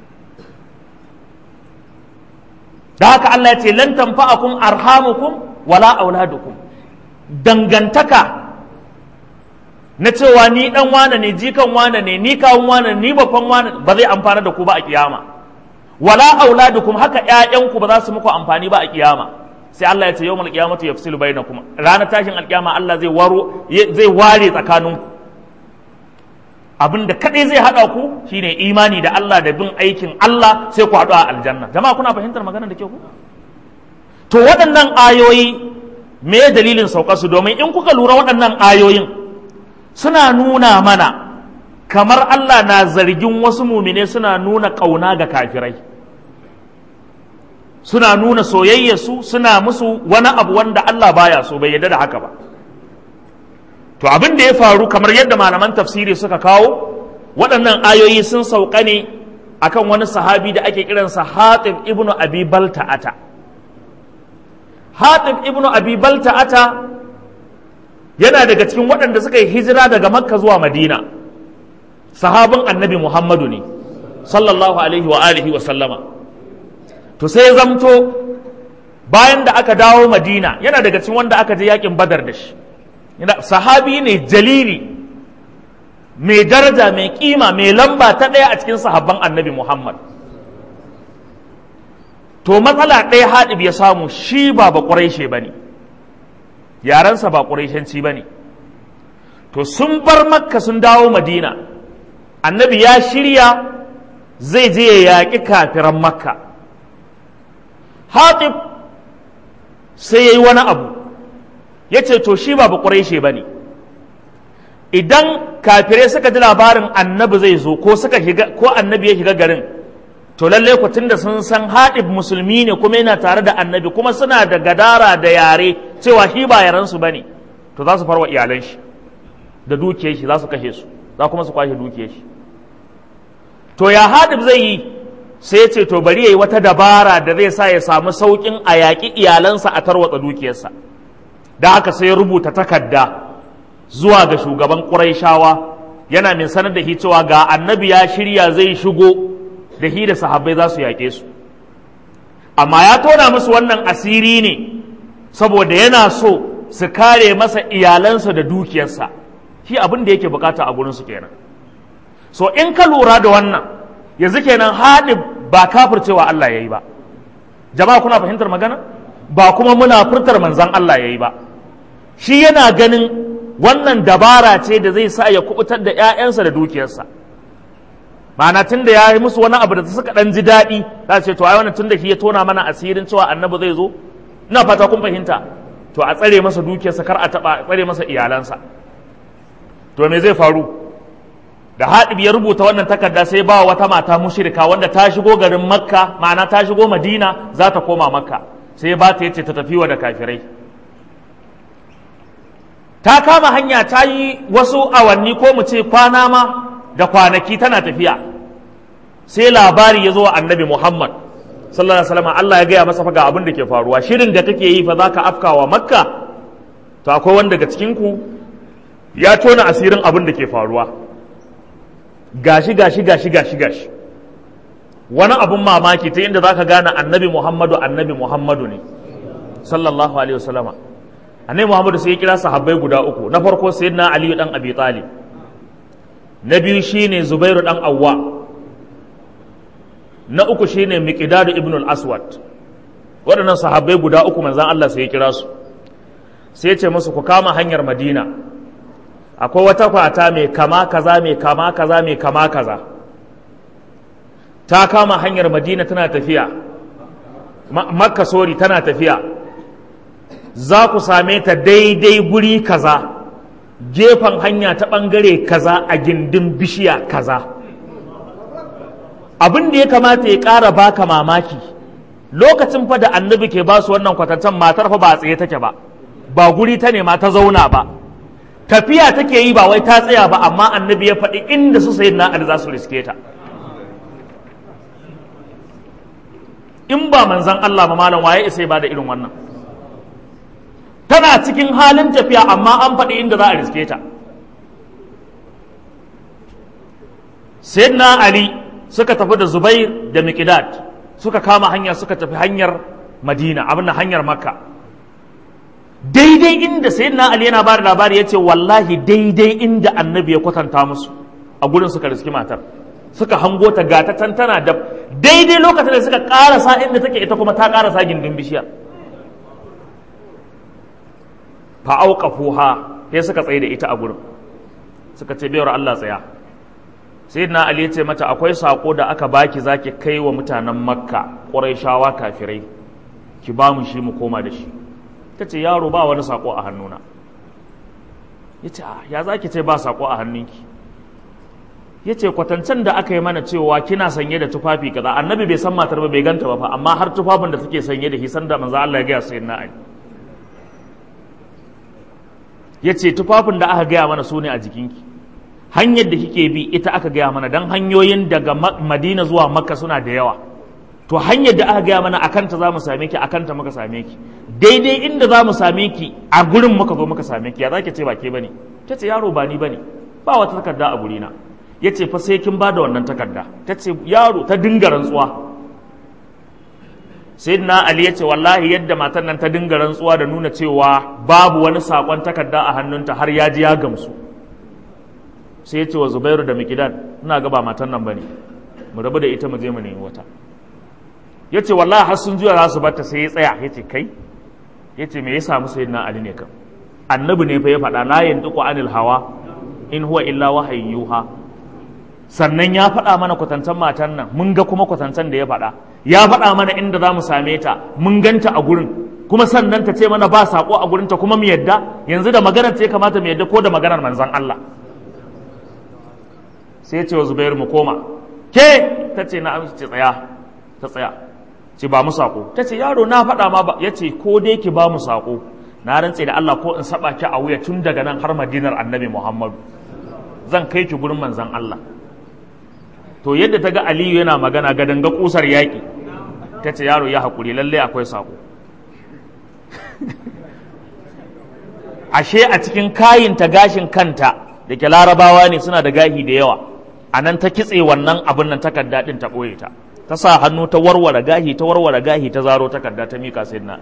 da haka Allah ya ce lan tanfa'akum arhamukum wala auladukum dangantaka na cewa ni dan wane ne jikan wane ne ni kawun wane ni babban wane ba zai amfana da ku ba a kiyama wala auladukum haka ƴaƴanku ba za su muku amfani ba a kiyama sai Allah ya ce yawmal qiyamati yafsilu bainakum ranar tashin alkiyama Allah zai waro zai ware tsakaninku abinda kadai zai hada ku shine imani da Allah da bin aikin Allah sai ku haɗu a aljanna jama'a kuna fahimtar magana da ke ku to waɗannan ayoyi me dalilin saukar su domin in kuka lura waɗannan ayoyin suna nuna mana kamar Allah na zargin wasu mumine suna nuna ƙauna ga kafirai suna nuna soyayyarsu suna musu wani abu wanda Allah baya so bai yarda da haka ba to abin da ya faru kamar yadda malaman tafsiri suka kawo waɗannan ayoyi sun sauka ne akan wani sahabi da ake kiransa Hatib ibnu Abi Balta'ata Hatib ibnu Abi Balta'ata yana daga cikin waɗanda suka yi hijira daga Makka zuwa Madina sahabin Annabi Muhammadu ne sallallahu alaihi wa alihi wa sallama to sai ya zamto bayan da aka dawo madina yana daga cikin wanda aka je yakin badar da shi sahabi ne jalili mai daraja mai kima mai lamba ta ɗaya a cikin sahabban annabi muhammad to matsala ɗaya haɗib ya samu shi ba ba ƙuraishe ba ne yarensa ba ƙuraishenci ba ne to sun bar makka sun dawo madina annabi ya shirya zai je ya yaƙi kafiran makka hatib sai ya yi wani abu ya ce to shi ba ba ƙuraishe ba ne idan kafirai suka ji labarin annabi zai zo ko suka shiga ko annabi ya shiga garin to lallai ku tunda sun san haɗib musulmi ne kuma yana tare da annabi kuma suna da gadara da yare cewa shi ba yaransu ba ne to za su farwa iyalan shi da dukiyar shi za su kashe su za kuma su kwashe dukiyar shi to ya hadib zai yi sai ce to bari ya yi wata dabara da zai sa ya samu sauƙin a yaƙi iyalansa a tarwatsa dukiyarsa da haka sai ya rubuta takarda zuwa ga shugaban ƙuraishawa yana min sanar da shi cewa ga annabi ya shirya zai shigo da hi da sahabbai za su yaƙe su amma ya tona musu wannan asiri ne saboda yana so su kare masa iyalansa da dukiyarsa shi abin da yake bukata a gurinsu kenan so in ka lura da wannan yanzu kenan haɗi ba kafircewa Allah ya yi ba jama'a kuna fahimtar magana ba kuma muna furtar manzan Allah ya yi ba shi yana ganin wannan dabara ce da zai sa ya kubutar da 'ya'yansa da dukiyarsa ma'ana tun da ya yi musu wani abu da suka ɗan ji daɗi za su ce to ai wannan tun da shi ya tona mana asirin cewa annabi zai zo ina fata kun fahimta to a tsare masa dukiyarsa kar a taɓa a tsare masa iyalansa to me zai faru da haɗib ya rubuta wannan takarda sai ba wata mata mushrika wanda ta shigo garin makka ma'ana ta shigo madina za ta koma makka sai ba ta yace ta tafi wa da kafirai ta kama hanya ta yi wasu awanni ko mu ce kwana ma da kwanaki tana tafiya sai labari ya zo wa annabi muhammad sallallahu alaihi wasallam Allah ya gaya masa fa ga abin da ke faruwa shirin da kake yi fa zaka afkawa makka to akwai wanda daga cikin ku ya tona asirin abin da ke faruwa gashi gashi gashi gashi gashi wani abun mamaki ta inda zaka gane annabi muhammadu annabi muhammadu ne sallallahu alaihi wasallama annabi muhammadu sai ya kira sahabbai guda uku na farko sayyidina aliyu dan abi talib na biyu shine zubairu dan awwa na uku shine miqdadu ibn al-aswad waɗannan sahabbai guda uku manzan Allah sai ya kira su sai ya ce musu ku kama hanyar madina akwai wata kwata mai kama kaza mai kama kaza mai kama kaza ta kama hanyar madina tana tafiya makka sori tana tafiya za ku same ta daidai guri kaza gefen hanya ta ɓangare kaza a gindin bishiya kaza abin da ya kamata ya ƙara baka mamaki lokacin fa da annabi ke ba su wannan kwatancan matar fa ba a tsaye take ba ba guri ta nema ta zauna ba tafiya take yi ba wai ta tsaya ba amma annabi ya faɗi inda su sayi na'ar za su riske ta in ba manzan Allah ba malam waye isa ba da irin wannan tana cikin halin tafiya amma an faɗi inda za a riske ta sayyidina ali suka tafi da zubair da miqdad suka kama hanya suka tafi hanyar madina abin hanyar makka daidai inda sayyidina ali yana ba da labari ya ce wallahi daidai inda annabi ya kwatanta musu a gurin suka riski matar suka hango ta gata tantana da daidai lokacin da suka karasa inda take ita kuma ta karasa gindin bishiyar fa auqafuha sai suka tsaye da ita a gurin suka ce bayar Allah tsaya sayyidina ali ya ce mata akwai sako da aka baki zaki kai wa mutanen makka quraishawa kafirai ki ba mu shi mu koma da shi ta ce yaro ba wani sako a hannuna ya ce ya za ki ce ba sako a hannunki ya ce kwatancen da aka yi mana cewa kina sanye da tufafi kaza annabi bai san matar ba bai ganta ba fa amma har tufafin da take sanye da hisan da manzo Allah ya gaya sayin na ali ya ce tufafin da aka gaya mana su ne a jikinki hanyar da kike bi ita aka gaya mana dan hanyoyin daga madina zuwa makka suna da yawa to hanyar da aka gaya mana akan ta za mu same ki akan ta muka same ki daidai inda za mu same ki a gurin muka zo muka same ki ya za ki ce ba ke bane ta ce yaro ba ni bane ba wata takarda a gurina ya ce fa sai kin ba da wannan takarda ta ce yaro ta dinga rantsuwa sayyidina ali ya ce wallahi yadda matan nan ta dinga rantsuwa da nuna cewa babu wani sakon takarda a hannunta har ya ji ya gamsu sai ya ce wa zubairu da mikidan ina ga ba matan nan bane mu rabu da ita mu je mu nemi wata ya ce wallahi har sun juya za su bata sai ya tsaya ya ce kai ya ce me ya samu sayyidina ali ne kan annabi ne fa ya faɗa la yantiqu anil hawa in huwa illa wahayin yuha sannan ya faɗa mana kwatantan matan nan mun ga kuma kwatantan da ya faɗa ya faɗa mana inda za mu same ta mun ganta a gurin kuma sannan ta ce mana ba saƙo a gurinta kuma mu yadda yanzu da maganar ta ya kamata mu yadda ko da maganar manzan Allah sai ce wa Zubairu mu koma ke ta ce na amince tsaya ta tsaya ce ba mu saƙo ta ce yaro na faɗa ma ba ya ce ko dai ki ba mu saƙo na rantse da Allah ko in saba ki a wuya tun daga nan har madinar annabi Muhammadu zan kai ki gurin manzan Allah to yadda ta ga Aliyu yana magana ga danga kusar yaƙi ta ce yaro ya haƙuri lalle akwai sako ashe a cikin kayinta gashin kanta da ke larabawa ne suna da gahi da yawa a nan ta kitse wannan abin nan takarda ɗin ta ɓoye ta ta sa hannu ta warware gahi ta warware gahi ta zaro takarda ta mika sai na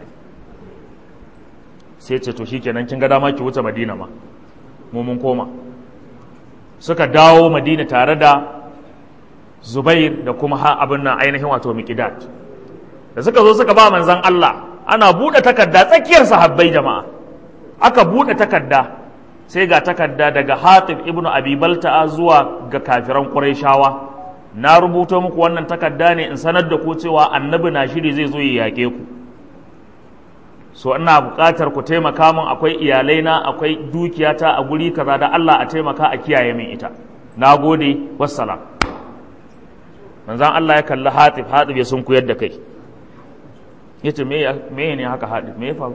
sai ce to shikenan kin ga dama ki wuce madina ma mu mun koma suka dawo madina tare da zubair da kuma ha abin nan ainihin wato miqdad da suka zo suka ba manzon Allah ana buɗe takarda tsakiyar sahabbai jama'a aka buɗe takarda sai ga takarda daga Hatib ibnu Abi Balta'a zuwa ga kafiran Qurayshawa na rubuto muku wannan takarda ne in sanar da ku cewa annabi na shiri zai zo ya yake ku so ina buƙatar ku taimaka min akwai iyalai na akwai dukiyata a guri kaza da Allah a taimaka a kiyaye min ita na gode wassalam manzon Allah ya kalli Hatib Hatib ya sun kuyar da kai yace me me ne haka Hatib me ya faru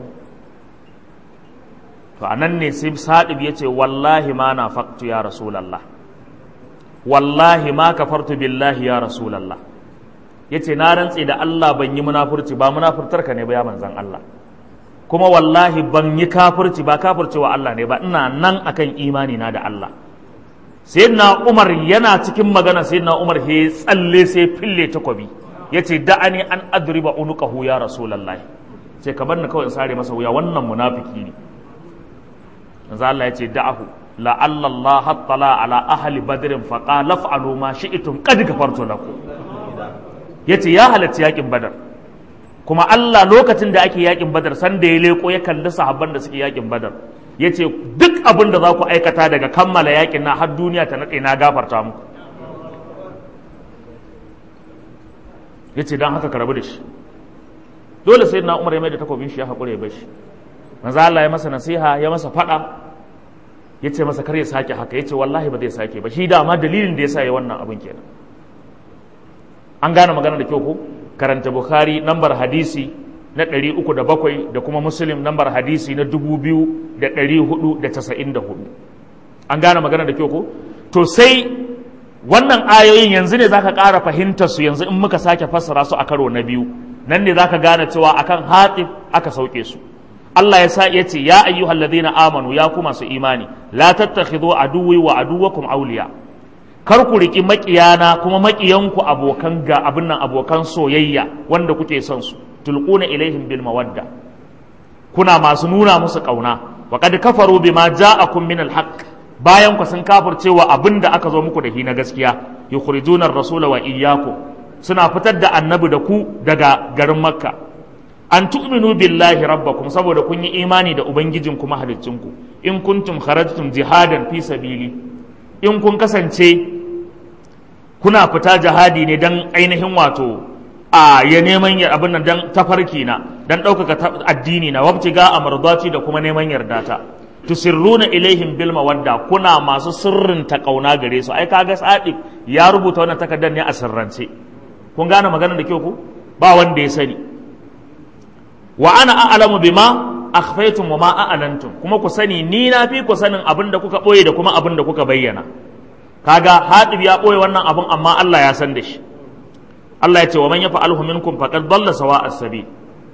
to anan ne sai Sadib yace wallahi ma na faqtu ya rasulullah wallahi ma kafartu billahi ya rasulallah yace na rantse da Allah ban yi munafurci ba munafurtar ka ne ba ya manzan Allah kuma wallahi ban yi kafirci ba kafirci wa Allah ne ba ina nan akan imani na da Allah sayyidina Umar yana cikin magana sayyidina Umar he tsalle sai fille takobi yace da'ani an adriba unuqahu ya rasulallah sai ka bar ni kawai in sare masa wuya wannan munafiki ne manzo Allah yace da'ahu la'alla Allah hattala ala ahli badrin faqa laf'alu ma shi'tum qad gafartu lakum yace ya halarci yakin badar kuma Allah lokacin da ake yakin badar san da ya leko ya kalli sahabban da suke yakin badar yace duk abin da za ku aikata daga kammala yakin na har duniya ta nade na gafarta muku yace dan haka ka rabu da shi dole sai na Umar ya mai da takobin shi ya hakure ya bar shi manzo Allah ya masa nasiha ya masa fada ya ce masa kar ya sake haka ya ce wallahi ba zai sake ba shi dama dalilin da ya sa ya wannan abin kenan an gane magana da kyau ko karanta bukhari nambar hadisi na 307 da kuma muslim nambar hadisi na 2494 an gane magana da kyau ko to sai wannan ayoyin yanzu ne zaka ƙara fahimtar su yanzu in muka sake fassara su a karo na biyu nan ne zaka gane cewa akan hatif aka sauke su Allah ya sa yace ya ayyuhal ladina amanu ya kuma su imani la tattakhidhu aduwwi wa aduwwakum awliya kar ku riki makiyana kuma makiyanku abokan ga abin nan abokan soyayya wanda kuke son su tulquna ilaihim bil mawadda kuna masu nuna musu kauna wa qad kafaru bima ja'akum min al haqq bayan ku sun kafircewa abin da aka zo muku da shi na gaskiya yukhrijuna ar-rasula wa iyyakum suna fitar da annabi da ku daga garin makka an tu'minu billahi rabbakum saboda kun yi imani da ubangijin kuma haliccinku in kuntum kharajtum jihadan fi sabili in kun kasance kuna fita jihadi ne dan ainihin wato a ya neman yar abin nan dan tafarki na dan ɗaukaka addini na wabtiga amardati da kuma neman yardata tusirruna ilaihim bil mawadda kuna masu sirrin ta kauna gare su ai kaga sadi ya rubuta wannan takardar ne a sirrance kun gane maganar da kyau ku ba wanda ya sani wa ana a'lamu bima akhfaytum wa ma a'lantum kuma ku sani ni na fi ku sanin abin da kuka boye da kuma abin da kuka bayyana kaga hadib ya boye wannan abin amma Allah ya san da shi Allah ya ce wa man yafa'alhu minkum faqad dalla sawa'a sabil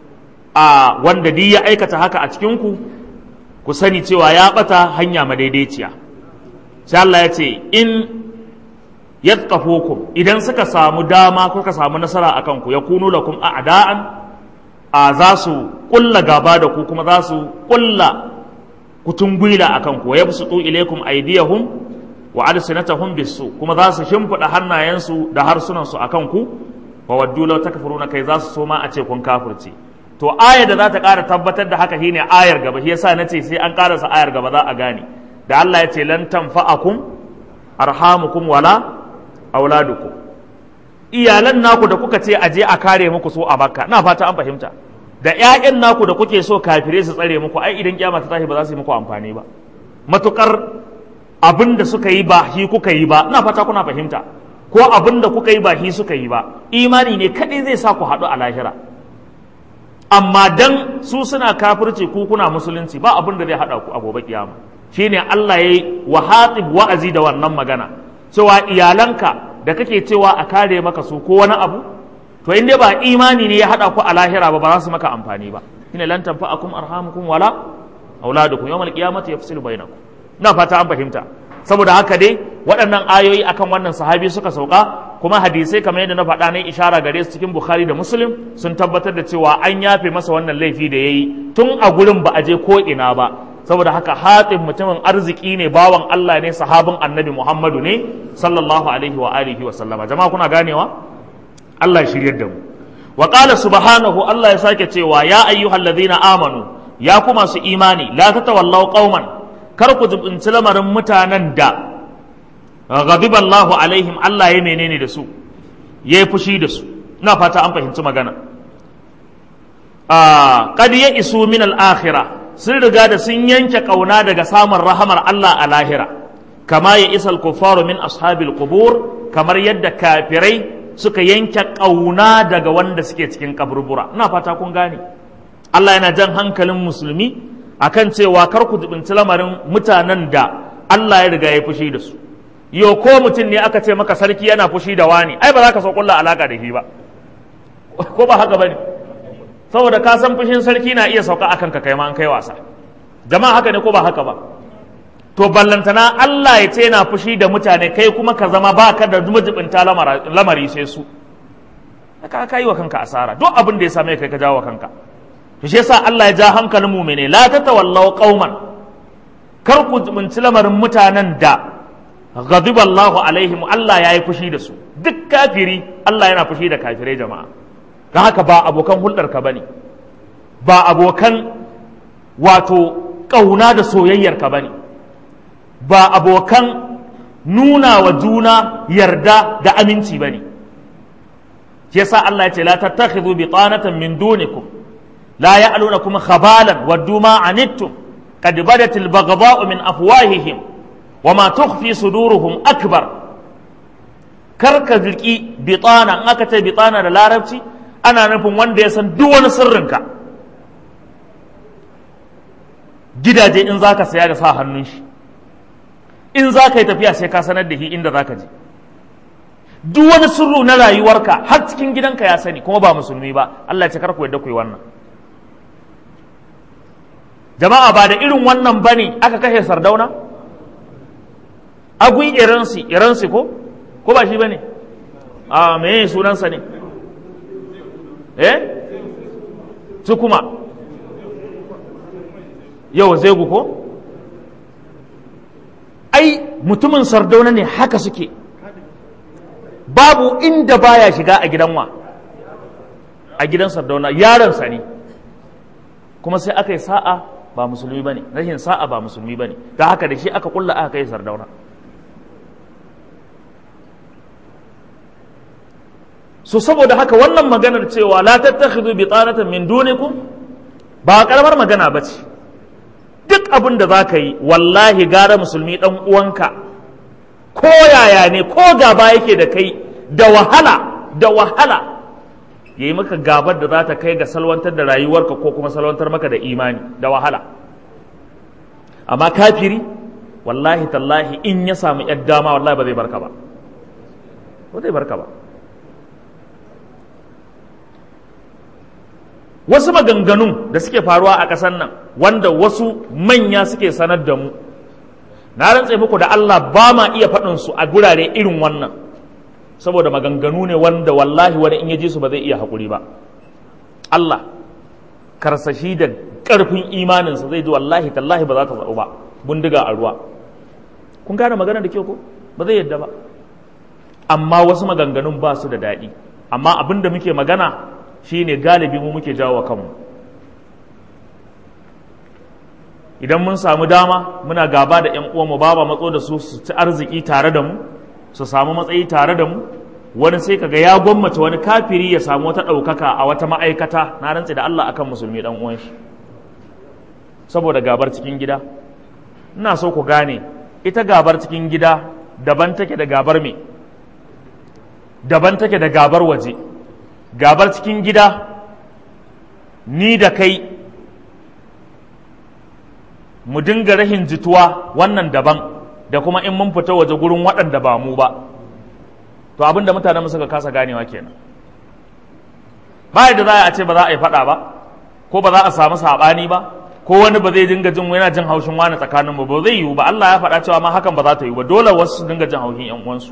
a wanda di ya aikata haka a cikin ku ku sani cewa ya bata hanya madaidaiciya sai Allah ya ce in yatqafukum idan suka samu dama kuka samu nasara akan ku yakunu lakum a'da'an a za su kulla gaba da ku kuma za su kulla kutungwila a kan ku ya su ilaikum aidiyahum wa alsinatahum bisu kuma za su shimfiɗa hannayensu da harsunansu a kan ku wa waddu law takfuruna kai za su so ma a ce kun kafirce to ayar da za ta ƙara tabbatar da haka shine ayar gaba shi yasa nace sai an ƙarasa ayar gaba za a gane da Allah ya ce lan tanfa'akum arhamukum wala auladukum iyalan naku da kuka ce aje a kare muku so a makka na fata an fahimta da ƴaƴan naku da kuke so kafire su tsare muku ai idan kiyama ta tashi ba za su yi muku amfani ba matukar abin da suka yi ba shi kuka yi ba na fata kuna fahimta ko abin da kuka yi ba shi suka yi ba imani ne kadai zai sa ku haɗu a lahira amma dan su suna kafirci ku kuna musulunci ba abin da zai hada ku a gobe kiyama shine Allah yayi wa hatib wa'azi da wannan magana cewa iyalanka da kake cewa a kare maka su ko wani abu to in dai ba imani ne ya hada ku a lahira ba ba za su maka amfani ba shine lan tanfa'akum arhamukum wala auladukum yawmal qiyamati yafsilu bainakum ina fata an fahimta saboda haka dai waɗannan ayoyi akan wannan sahabi suka sauka kuma hadisai kamar yadda na faɗa na ishara gare su cikin bukhari da muslim sun tabbatar da cewa an yafe masa wannan laifi da ya yi tun a gurin ba a je ko ina ba saboda haka hatin mutumin arziki ne bawan allah ne sahabin annabi muhammadu ne sallallahu alaihi wa alihi wa sallama jama'a kuna ganewa allah ya shiryar da mu wa qala subhanahu allah ya sake cewa ya ayyuhallazina amanu ya ku masu imani la tatawallaw qauman kar ku jibinci lamarin mutanen da ghadiballahu alaihim Allah ya menene da su ya yi fushi da su ina fata an fahimci magana qad ya isu min al-akhirah sun riga da sun yanke kauna daga samun rahamar Allah a lahira kama ya isal kuffaru min ashabil qubur kamar yadda kafirai suka yanke kauna daga wanda suke cikin kaburbura ina fata kun gane Allah yana jan hankalin musulmi akan cewa kar ku jibinci lamarin mutanen da Allah ya riga ya fushi da su yo ko mutum ne aka ce maka sarki yana fushi da wani ai ba za ka so kulla alaka da shi ba ko ba haka bane saboda ka san fushin sarki na iya sauka akan ka kai ma an kai wasa jama'a haka ne ko ba haka ba to ballantana Allah ya ce yana fushi da mutane kai kuma ka zama baka da majibinta lamari sai su ka kai wa kanka asara duk abin da ya same kai ka jawo wa kanka to shi yasa Allah ya ja hankalin mu'mine la tatawallaw qauman kar ku jibinci lamarin mutanen da ghadiba Allah alaihim Allah ya yi fushi da su duk kafiri Allah yana fushi da kafirai jama'a ga haka ba abokan hulɗar ka bane ba abokan wato ƙauna da soyayyar ka bane ba abokan nuna wa juna yarda da aminci bane shi yasa Allah ya ce la tattakhidhu bitanatan min dunikum la ya'lunakum khabalan waddu ma anittum qad badat al-baghdha'u min afwahihim wama tukhfi suduruhum akbar kar ka zirki bitana in aka ce bitana da larabci ana nufin wanda ya san duk wani sirrinka gidaje in zaka saya da sa hannun shi in za ka yi tafiya sai ka sanar da shi inda za ka je duk wani sirru na rayuwarka har cikin gidanka ya sani kuma ba musulmi ba Allah ya ce kar ku yadda ku yi wannan jama'a ba da irin wannan bane aka kashe sardauna agui iransi iransi ko ko ba shi bane a me sunansa ne eh su kuma yau zegu ko ai mutumin sardauna ne haka suke babu inda baya shiga a gidan wa a gidan sardauna yaransa ne kuma sai aka yi sa'a ba musulmi bane rashin sa'a ba musulmi bane da haka da shi aka kulla aka kai sardauna so saboda haka wannan maganar cewa la tattakhidhu bitanatan min dunikum ba karamar magana bace duk abin da zaka yi wallahi gara musulmi dan uwanka ko yaya ne ko gaba yake da kai da wahala da wahala yayi maka gabar da za ta kai ga salwantar da rayuwarka ko kuma salwantar maka da imani da wahala amma kafiri wallahi tallahi in ya samu yar dama wallahi ba zai barka ba ba zai barka ba wasu maganganun da suke faruwa a ƙasar nan wanda wasu manya suke sanar da mu na rantse muku da Allah ba ma iya faɗin su a gurare irin wannan saboda maganganu ne wanda wallahi wani in ya ji su ba zai iya haƙuri ba Allah karsashi da ƙarfin imaninsa zai ji wallahi tallahi ba za ta zaɓu ba bindiga a ruwa kun gane magana da kyau ko ba zai yadda ba amma wasu maganganun ba su da daɗi amma abin da muke magana shine galibi mu muke jawo wa kanmu idan mun samu dama muna gaba da 'yan uwanmu ba ba matso da su su ci arziki tare da mu su samu matsayi tare da mu wani sai kaga ya gwammace wani kafiri ya samu wata ɗaukaka a wata ma'aikata na rantse da Allah akan musulmi dan uwan shi saboda gabar cikin gida ina so ku gane ita gabar cikin gida daban take da gabar me daban take da gabar waje gabar cikin gida ni da kai mu dinga rahin jituwa wannan daban da kuma in mun fita waje gurin waɗanda ba mu ba to abin da mutanen suka kasa ganewa kenan ba da za a ce ba za a yi faɗa ba ko ba za a samu saɓani ba ko wani ba zai dinga jin yana jin haushin wani tsakanin mu ba zai yiwu ba Allah ya faɗa cewa ma hakan ba za ta yiwu ba dole wasu su dinga jin haushin ƴan uwansu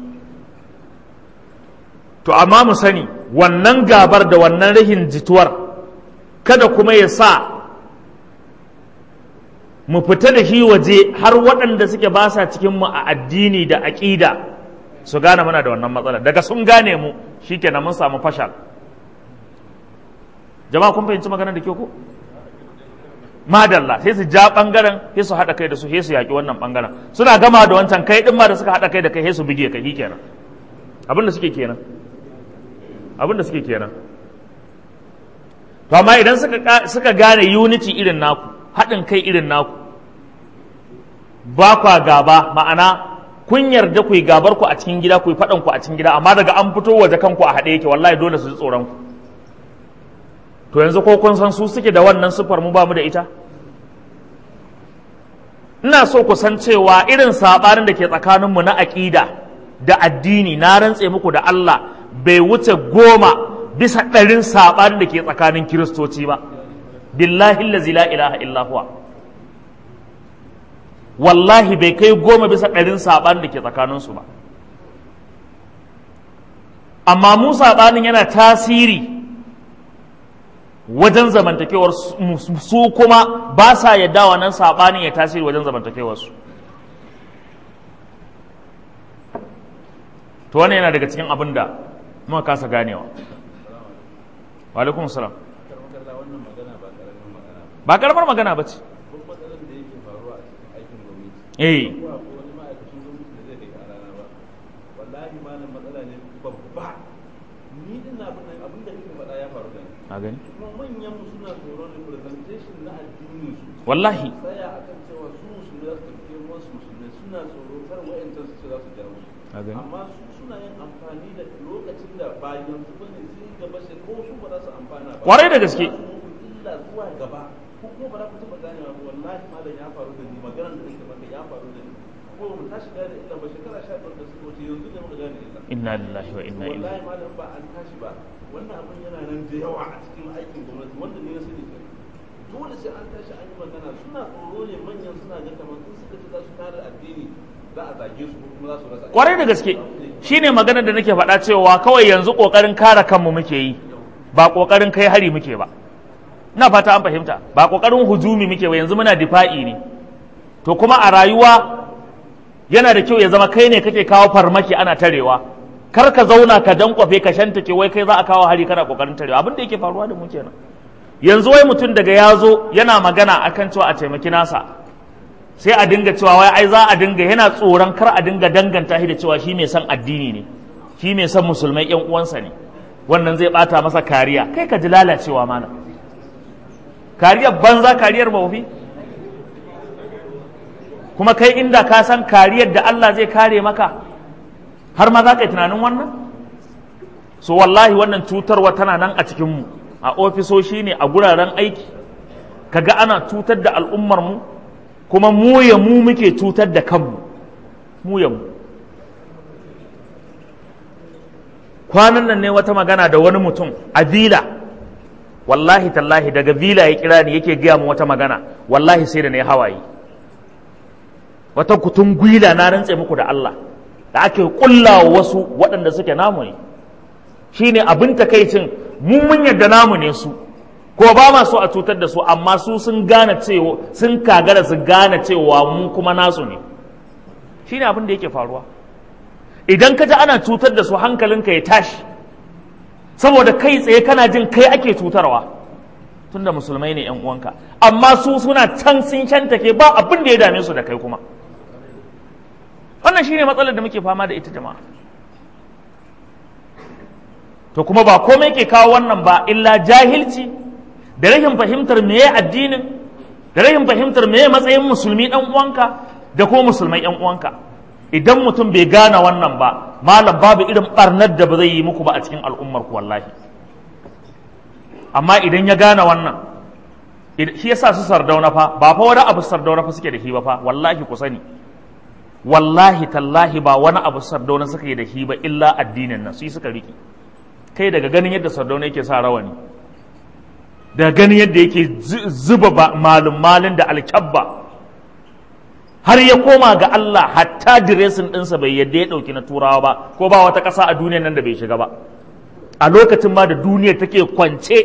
to amma mu sani wannan gabar da wannan rahin jituwar kada kuma ya sa mu fita da shi waje har waɗanda suke ba sa cikin mu a addini da aƙida su gane muna da wannan matsalar daga sun gane mu shikenan mun samu fashal jama'a kun fahimci maganar da ke ko madalla sai su ja bangaren sai su haɗa kai da su sai su yaƙi wannan bangaren suna gama da wancan kai ɗin ma da suka haɗa kai da kai sai su bige kai kenan abin da suke kenan abin da suke kenan to amma idan suka suka gane unity irin naku haɗin kai irin naku ba kwa gaba ma'ana kun yarda ku yi gabar ku a cikin gida ku yi faɗan ku a cikin gida amma daga an fito waje kanku a haɗe yake wallahi dole su ji tsoron ku to yanzu ko kun san su suke da wannan sufar mu ba mu da ita ina so ku san cewa irin sabanin da ke tsakaninmu na aƙida da addini na rantse muku da Allah bai wuce goma bisa ɗarin sabanin da ke tsakanin kiristoci ba billahi allazi la ilaha illa huwa wallahi bai kai goma bisa ɗarin sabanin da ke tsakaninsu ba amma mu sabanin yana tasiri wajen zamantakewar su kuma ba sa yadda wannan saɓanin ya tasiri wajen zamantakewarsu to wannan yana daga cikin abin da muka kasa ganewa wa alaikum salam ba karamar magana ba ce eh a gani manyan mu suna tsoron representation na addinin su wallahi tsaya akan cewa su musulmi za su tafi wasu musulmi suna tsoro kar wa'yancan su ce za su jawo su a gani amma su suna yin amfani da lokacin da ba yanzu ba ne sai gaba sai ko su ba za su amfana ba Kwarai da gaske. Za su muku illa zuwa gaba ko kuma ba za ku taɓa ganewa ba wallahi malam ya faru da ni maganar da nake maka ya faru da ni ko mu tashi gane illa ba shekara sha biyar da suka wuce yanzu ne muka gane illa inna lillahi wa inna ilaihi wallahi malam ba an tashi ba wannan abin yana nan da yawa a cikin aikin gwamnati wanda ne na sani ke dole sai an tashi an yi magana suna tsoro ne manyan suna ga kamar sun suka ce za su kare addini za a zage su ko kuma za su rasa kwarai da gaske shine maganar da nake faɗa cewa kawai yanzu ƙoƙarin kare kanmu muke yi ba ƙoƙarin kai hari muke ba ina fata an fahimta ba ƙoƙarin hujumi muke ba yanzu muna difa'i ne to kuma a rayuwa yana da kyau ya zama kai ne kake kawo farmaki ana tarewa kar ka zauna ka dankwafe ka shantake wai kai za a kawo hari kana ƙoƙarin tarewa abin da yake faruwa da mu kenan yanzu wai mutum daga ya zo yana magana akan cewa a taimaki nasa sai a dinga cewa wai ai za a dinga yana tsoron kar a dinga danganta shi da cewa shi mai son addini ne shi mai son musulmai yan uwansa ne wannan zai bata masa kariya kai ka ji lalacewa mana kariyar banza kariyar mawufi kuma kai inda ka san kariyar da Allah zai kare maka har ma za ka yi tunanin wannan so wallahi wannan cutarwa tana nan a cikinmu a ofisoshi ne a guraren aiki kaga ana cutar da al'ummar mu kuma mu ya mu muke cutar da kanmu mu ya mu kwanan nan ne wata magana da wani mutum a vila wallahi tallahi daga vila ya kira ni yake gaya mu wata magana wallahi sai da na yi hawaye wata kutun gwila na rantse muku da Allah da ake kulla wasu waɗanda suke namu ne shine abin takaicin mu mun yadda namu ne su ko ba ma so a cutar da su amma su sun gane cewa sun kagara su gane cewa mu kuma nasu ne shine abin da yake faruwa idan ka ji ana cutar da su hankalinka ya tashi saboda kai tsaye kana jin kai ake cutarwa tunda musulmai ne yan uwanka amma su suna can sun shantake ba abin da ya dame su da kai kuma wannan shine matsalar da muke fama da ita jama'a to kuma ba komai ke kawo wannan ba illa jahilci da rashin fahimtar meye addinin da rashin fahimtar meye matsayin musulmi dan uwanka da kuma musulmai yan uwanka idan mutum bai gane wannan ba malam babu irin barnar da ba zai yi muku ba a cikin al'ummar ku wallahi amma idan ya gane wannan shi yasa su sardauna fa ba fa wani abu sardauna fa suke da shi ba fa wallahi ku sani wallahi tallahi ba wani abu sardauna suka yi da shi ba illa addinin nan su suka riki kai daga ganin yadda sardauna yake sa rawani daga ganin yadda yake zuba malum malin da alkyabba har ya koma ga Allah hatta diresin ɗinsa bai yadda ya ɗauki na turawa ba ko ba wata ƙasa a duniyar nan da bai shiga ba a lokacin ma da duniyar take kwance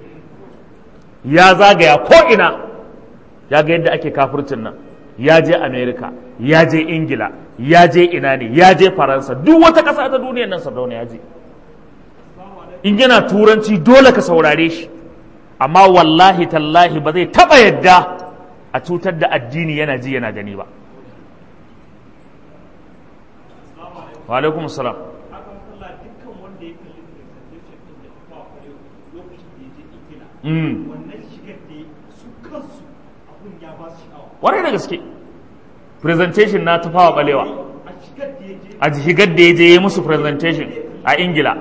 ya zagaya ko'ina ya ga yadda ake kafircin nan ya je amerika ya je ingila ya je ina ne ya je faransa duk wata ƙasa ta duniyar nan sardauna ya je in yana turanci dole ka saurare shi amma wallahi tallahi ba zai taɓa yadda a cutar da addini yana ji yana gani ba wa alaikum salam warai da gaske presentation na tufawa balewa a shigar da ya je ya musu presentation a ingila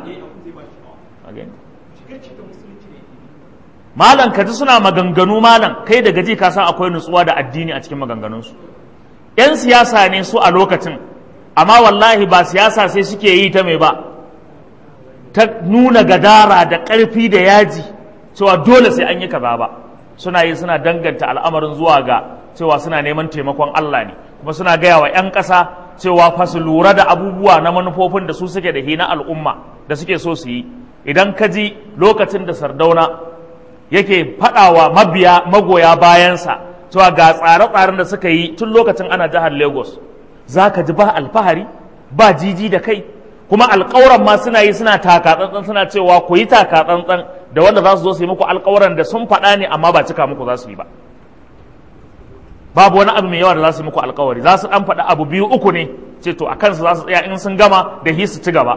malam ka ji suna maganganu malam kai da gaji ka san akwai nutsuwa da addini a cikin maganganunsu yan siyasa ne su a lokacin amma wallahi ba siyasa sai suke yi ta mai ba ta nuna gadara da ƙarfi da yaji cewa dole sai an yi kaza ba suna yi suna danganta al'amarin zuwa ga cewa suna neman taimakon Allah ne kuma suna gaya wa 'yan ƙasa cewa fa su lura da abubuwa na manufofin da su suke da hina al'umma da suke so su yi idan ka ji lokacin da sardauna yake faɗawa mabiya magoya bayansa cewa ga tsare-tsaren da suka yi tun lokacin ana jihar lagos za ka ji ba alfahari ba jiji da kai kuma alƙawuran ma suna yi suna takatsantsan suna cewa ku yi takatsantsan da wanda za su zo su yi muku alƙawuran da sun faɗa ne amma ba cika muku za su yi ba babu wani abu mai yawa da za su yi muku alƙawari za su ɗan faɗa abu biyu uku ne ce to a kansu za su tsaya in sun gama da hi su ci gaba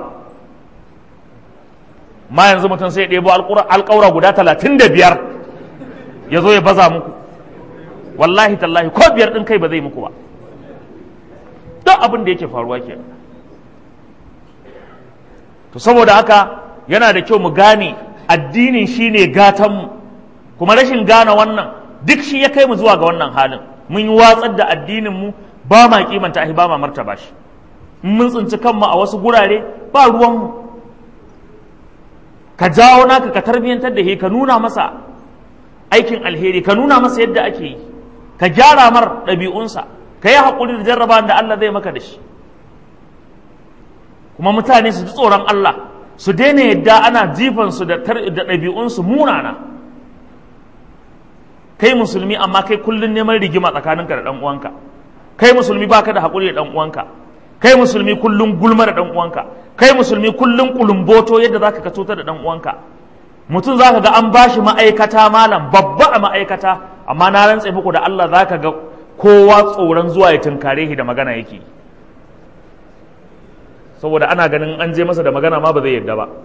ma yanzu mutum sai ya ɗebo alƙawura guda talatin da biyar ya zo ya baza muku wallahi tallahi ko biyar ɗin kai ba zai muku ba duk abin da yake faruwa ke to saboda haka yana da kyau mu gane addinin shine gatanmu kuma rashin gane wannan duk shi ya kai mu zuwa ga wannan halin mun yi watsar da addinin mu ba ma kimanta ahi ba ma martaba shi mun tsinci kanmu a wasu gurare ba ruwanmu ka jawo naka ka tarbiyyantar da shi ka nuna masa aikin alheri ka nuna masa yadda ake yi ka gyara mar ɗabi'unsa ka yi haƙuri da jarraba da Allah zai maka da shi kuma mutane su ji tsoron Allah su daina yadda ana jifansu da ɗabi'unsu munana kai musulmi amma kai kullum neman rigima tsakaninka da ɗan uwanka kai musulmi baka da haƙuri da ɗan uwanka kai musulmi kullum gulma da ɗan uwanka kai musulmi kullum kulumboto yadda zaka ka cutar da ɗan uwanka mutum zaka ga an bashi ma'aikata malam babba a ma'aikata amma na rantse muku da Allah zaka ga kowa tsoron zuwa ya tunkare shi da magana yake saboda ana ganin an je masa da magana ma ba zai yarda ba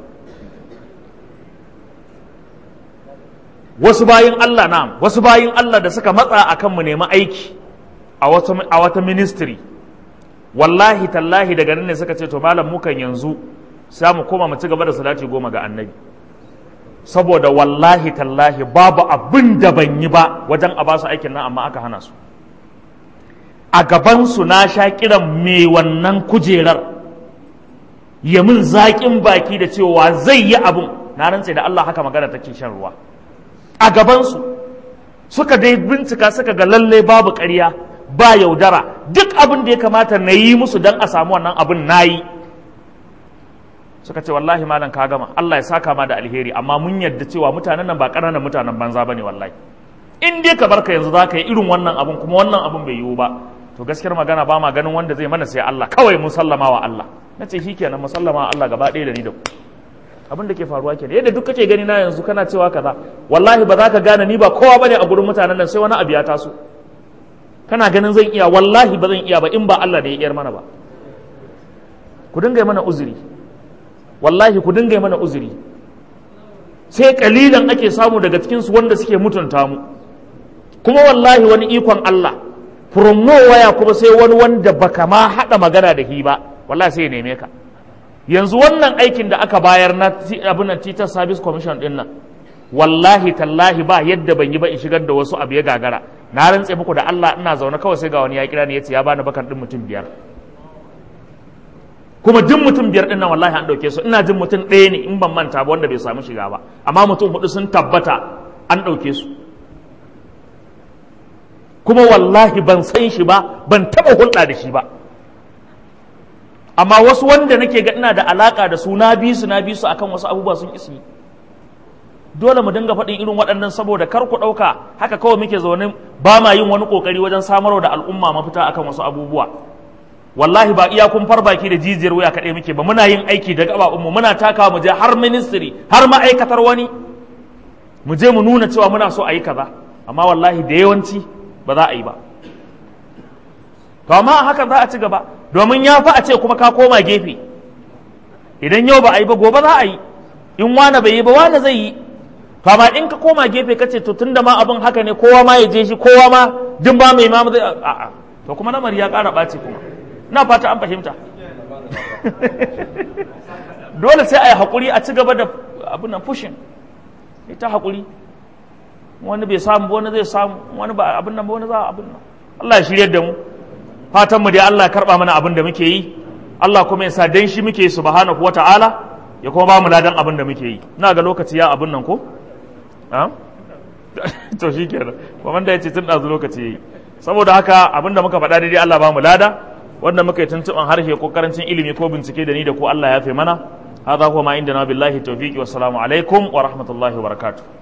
wasu bayin Allah na wasu bayin Allah da suka matsa a kan mu nemi aiki a wata ministry wallahi tallahi daga nan ne suka ce to malam mukan yanzu sai mu koma mu ci gaba da salati goma ga annabi saboda wallahi tallahi babu abin da ban yi ba wajen a basu aikin nan amma aka hana su a gabansu na sha kiran mai wannan kujerar ya min zaƙin baki da cewa zai yi abun na rantse da Allah haka magana take shan ruwa a gabansu suka dai bincika suka ga lalle babu ƙarya ba yaudara duk abin da ya kamata na yi musu don a samu wannan abin na yi suka ce wallahi malam ka gama Allah ya saka ma da alheri amma mun yadda cewa mutanen nan ba ƙananan mutanen banza bane wallahi in dai ka barka yanzu za ka yi irin wannan abun kuma wannan abun bai yiwu ba to gaskiyar magana ba ma ganin wanda zai mana sai Allah kawai mun sallama wa Allah na ce shi kenan mun sallama wa Allah gaba ɗaya da ni da ku abin da ke faruwa kenan yadda duk kake gani na yanzu kana cewa kaza wallahi ba za ka gane ni ba kowa bane a gurin mutanen nan sai wani abu ya taso kana ganin zan iya wallahi ba zan iya ba in ba Allah da ya iyar mana ba ku dinga mana uzuri wallahi ku dinga mana uzuri sai kalilan ake samu daga cikin su wanda suke mutunta mu kuma wallahi wani ikon Allah from waya kuma sai wani wanda baka ma hada magana da hi ba wallahi sai ya neme ka yanzu wannan aikin da aka bayar na abin nan teacher service commission din nan wallahi tallahi ba yadda ban yi ba in shigar da wasu abu ya gagara na rantse muku da Allah ina zaune kawai sai ga wani ya kira ni yace ya bani bakan din mutum biyar kuma duk mutum biyar din nan wallahi an dauke su ina jin mutum ɗaya ne in ban manta ba wanda bai samu shiga ba amma mutum hudu sun tabbata an dauke su kuma wallahi ban san shi ba ban taba hulɗa da shi ba amma wasu wanda nake ga ina da alaka da su na bi su na bi su akan wasu abubuwa sun isi dole mu dinga faɗin irin waɗannan saboda kar ku ɗauka haka kawai muke zaune ba ma yin wani ƙoƙari wajen samarwa da al'umma mafita akan wasu abubuwa wallahi ba iya kun baki da jijiyar wuya kaɗai muke ba muna yin aiki da gaɓaɓunmu muna takawa mu je har ministry har ma'aikatar wani mu je mu nuna cewa muna so a yi kaza amma wallahi da yawanci ba za a yi ba to amma hakan za a ci gaba domin ya fi a ce kuma ka koma gefe idan yau ba a yi ba gobe za a yi in wane bai yi ba wane zai yi to amma in ka koma gefe kace to tunda ma abin haka ne kowa ma ya je shi kowa ma din ba mai ma zai a'a to kuma lamari ya ƙara ɓaci kuma na fata an fahimta dole sai a yi haƙuri a ci gaba da abin nan fushin ita haƙuri wani bai samu ba wani zai samu wani ba abin nan ba wani za a abin nan Allah ya shiryar da mu fatan mu dai Allah ya karba mana abin da muke yi Allah kuma ya sa dan shi muke subhanahu wata'ala ya kuma ba mu ladan abin da muke yi ina ga lokaci ya abin nan ko to shi kenan kuma da ya ce tun ɗazu lokaci yayi saboda haka abin da muka faɗa daidai Allah ba mu lada wanda muka yi tuntuɓan harshe ko karancin ilimi ko bincike da ni da ko Allah ya fi mana هذا هو ما عندنا بالله التوفيق والسلام عليكم ورحمة الله وبركاته